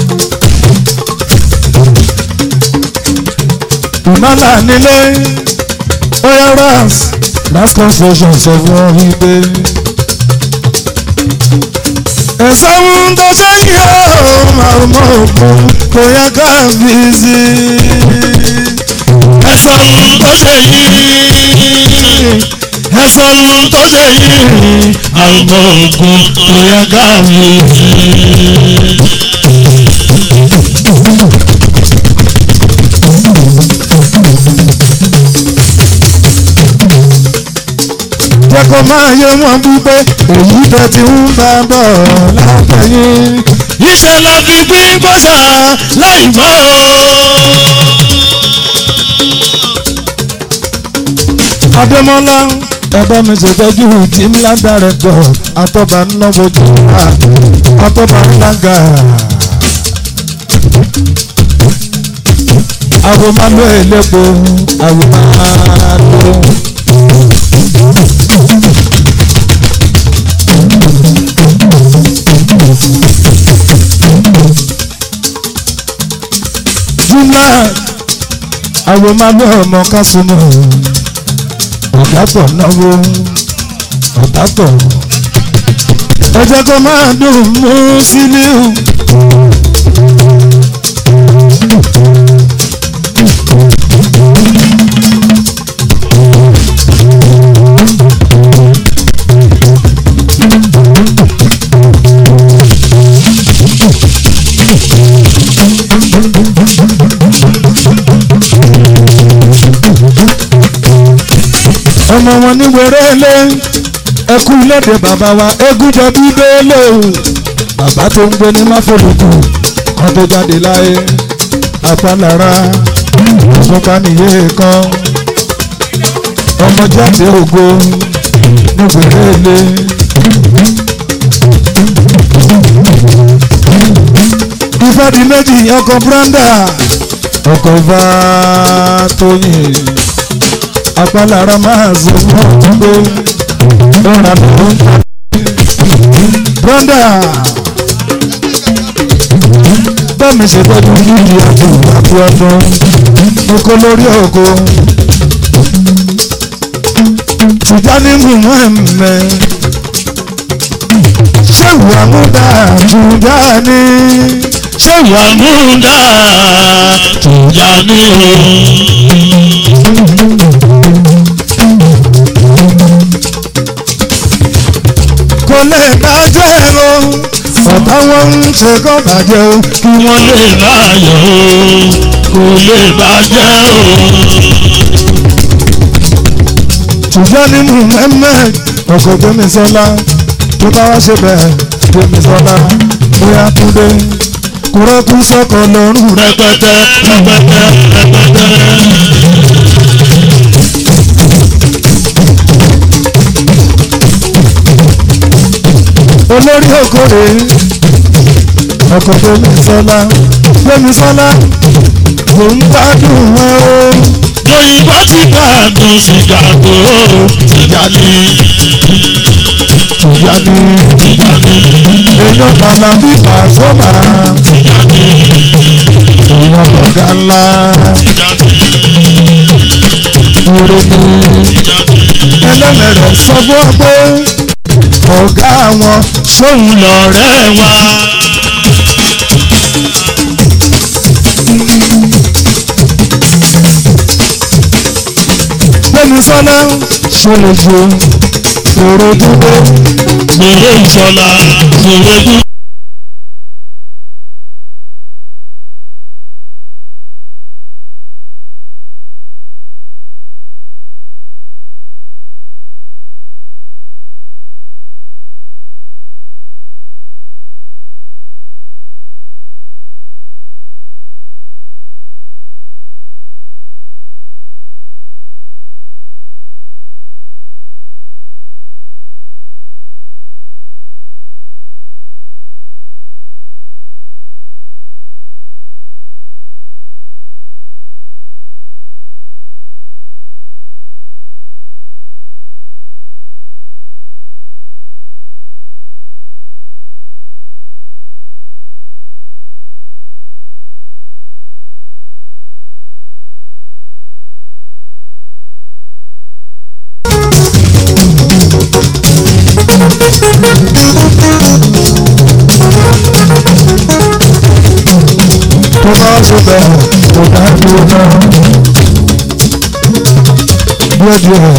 ìmọ̀lá nílé oya ras last construction sọ fún ọ wípé. ẹ̀sán ohun tó ṣe yí ó máa mọ òkun kò yẹ ká fi sí ẹ sọ ohun tó ṣe yìí ẹ sọ ohun tó ṣe yìí àrùbọ̀ ògùn tó yẹ ká wí sí. jẹ́ kó máa yé wọn wípé èyí tó ti ń bá bọ̀ látẹ̀yìn. iṣẹ́ la fi gbín bọ́sà láì mọ́ Adémọ́lá ẹ̀bá mi ṣètọ́jú tí ńlá dàrẹ́tọ̀ àtọ́ba ńlọ́bọ̀jù àtọ́ba ńlága. àwọn máa lo èlépo àwọn máa lo. jùlọ àwọn máa lo ọmọ kásùmọ̀ ọ̀dàpọ̀ náwó ọ̀dàpọ̀ ẹ jẹ́ kó máa dùn mú sílíù. ọmọ wọn ní wẹrẹlẹ ẹkú lédè bàbá wa egúnjọ bíbélé o bàbá tó ń gbé ní máfòlùkù kan tó jáde láyé apálára ìfúnpá nìyé kan ọmọ jáde ògo ní wẹrẹlẹ. ìfàdí méjì ọkọ̀ branda ọkọ̀ bá tóyìn apálára máa zọ mọ́ pé lọ́ra ló ń ta. brọ́dà bẹ́ẹ̀ni ṣe tọ́jú yíyí àti àti ọdún oko lórí oko. Tijani Muhammed Ṣéwù Amúdá Tijani ṣé wà múdà tìjà ní o. kò lè bàjẹ́ o ọ̀tá wọn ń ṣe kọ́ bàjẹ́ o kí wọ́n lè láàyò o kò lè bàjẹ́ o. Tijani Muhammed ọkọ̀ Gbémisọ́lá tó bá wá ṣe bẹ́ẹ̀ Gbémisọ́lá bóyá kúndé kúrẹ́kú sọ́kọ̀ lọ́rùn rẹ̀. rẹpẹtẹ rẹpẹtẹ rẹpẹtẹ. olórí òkòrè ọkọ̀ Gbémisọ́lá Gbémisọ́lá kò ń gbádùn wọn o. lóyìnbó ti gbàdùn sìgá tó sìgá ní Tijani sìgá ní èèyàn bàbá bí Pasuma sìgá ní èèyàn ọ̀gá ńlá sìgá ní ire ni sìgá ní. ẹlẹ́mẹ̀rẹ̀ sọ fún ọ pé ọ̀gá wọn sóun lọ̀rẹ́ wa. Gbémisọ́lá ṣọlọ́ṣọ èrò dúró Gbèrè ìṣọ̀lá gbèrè dú. tó bá ṣe bẹ́ẹ̀ kò dá dúró náà díẹ̀díẹ̀.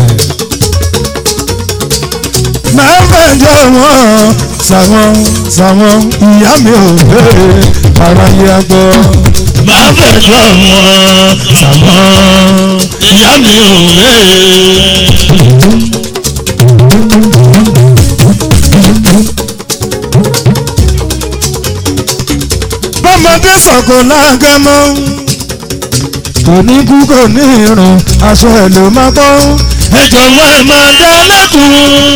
máa ń bẹ̀jọ́ wọn sàwọn sàwọn ìyá mi ò béèrè ara yẹ agbọ́. Máa fẹ̀jọ́ wọn sàmọ́ ìyá mi ò rè é. bọ́mọdé sọ̀kò lágẹ̀mọ́ kò ní kú kò ní irun aṣọ ẹ̀ ló máa bọ́. Ẹ jọ̀wọ́ ẹ máa dá lẹ́kùn.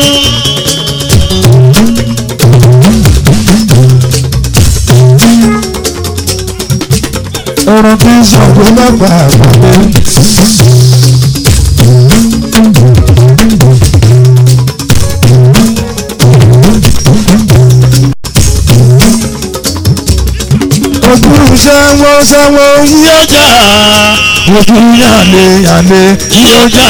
ọ̀rọ̀ kì í sọ̀kò lọ́gbà àgbàdo. ojú ṣẹ́wọ́ ṣẹ́wọ́ yí Yọjà ojú yàlé yàlé yọjà.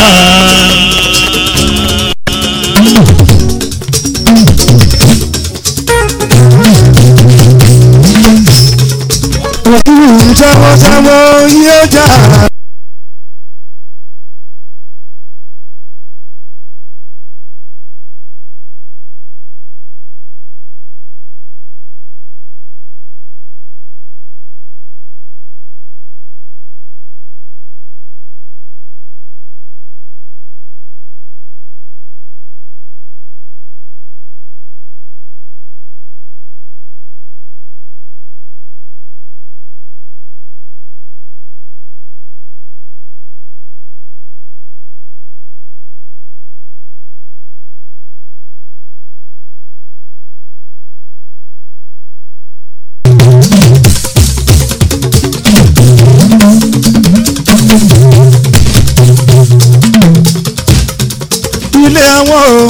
ojú ṣẹ́wọ́ ṣẹ́wọ́ yí ọjà. ilé àwọn o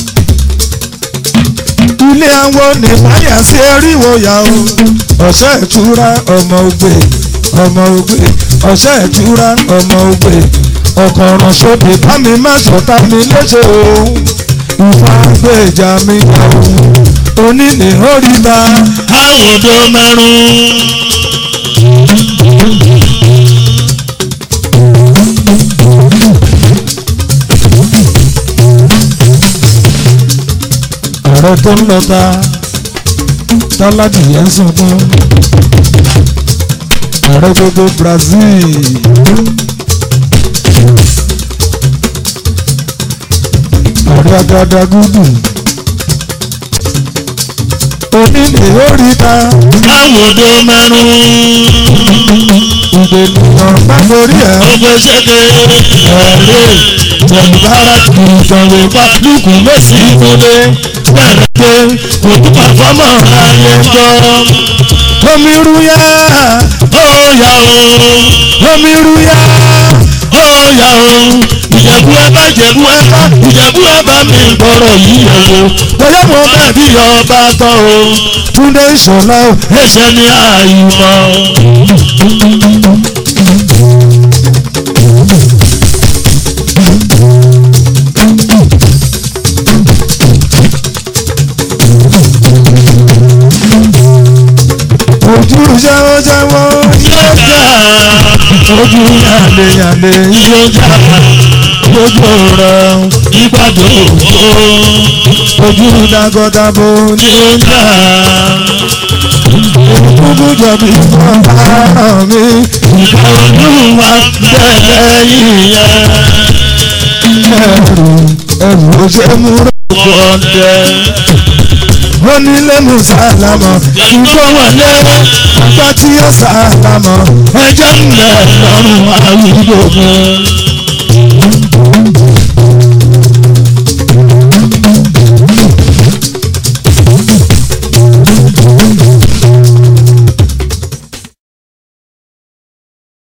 ilé àwọn ní báyà sí eríwó yà o ọ̀sẹ̀ ìtura ọmọ ògbè ọmọ ògbè ọ̀sẹ̀ ìtura ọmọ ògbè ọkọ̀ ọ̀ràn sóde bá mi má sọ̀tà mi léṣe o ìfà gbèjà mi yà o onílé oríta àwòdó mẹ́rún. ààrẹ tó ń lọta tọ́ládìyẹ ń sunkún ààrẹ gbogbo Brazil ààrẹ agadagudu onílé oríta àwòdó mẹ́rún. ìdènìyàn bá lórí ẹ̀ ọgbẹ́ ṣẹ́kẹ́ ẹ̀rẹ́ tẹ̀gbára ìtọ̀wé bá lùkù mẹ́sì ìmúlé bẹ̀rẹ̀ pé òkúta fọ́mọ̀ ayé gbọ́. omi rúyà ó yà ó omi rúyà ó yà ó ìjẹ̀bú ẹ̀bá ìjẹ̀bú ẹ̀bá ìjẹ̀bú ẹ̀bá mi gbọ́rọ̀ yìí yẹ̀ wò bóyá mo bẹ̀ bí ọba tán o túndé ìṣọ̀lá o ẹsẹ̀ ní àìmọ̀. ojú jáwọ́jáwọ́ Yọjà ojú yàlé yàlé yọjà lójú rẹ̀ ìgbàdo ojú dagọdabo ní yọjà kúkú jọbi fún ara mi ìgbà olúwa bẹ̀rẹ̀ yíyẹ ẹrù ẹrù ó ṣe mú rẹ. bọ̀dẹ̀ onílé mu sálámọ̀ ìfọwọ́lé àgbà tí ó sálámọ̀ ẹjọ́ ń bẹ̀ lọ́rùn àwùjọ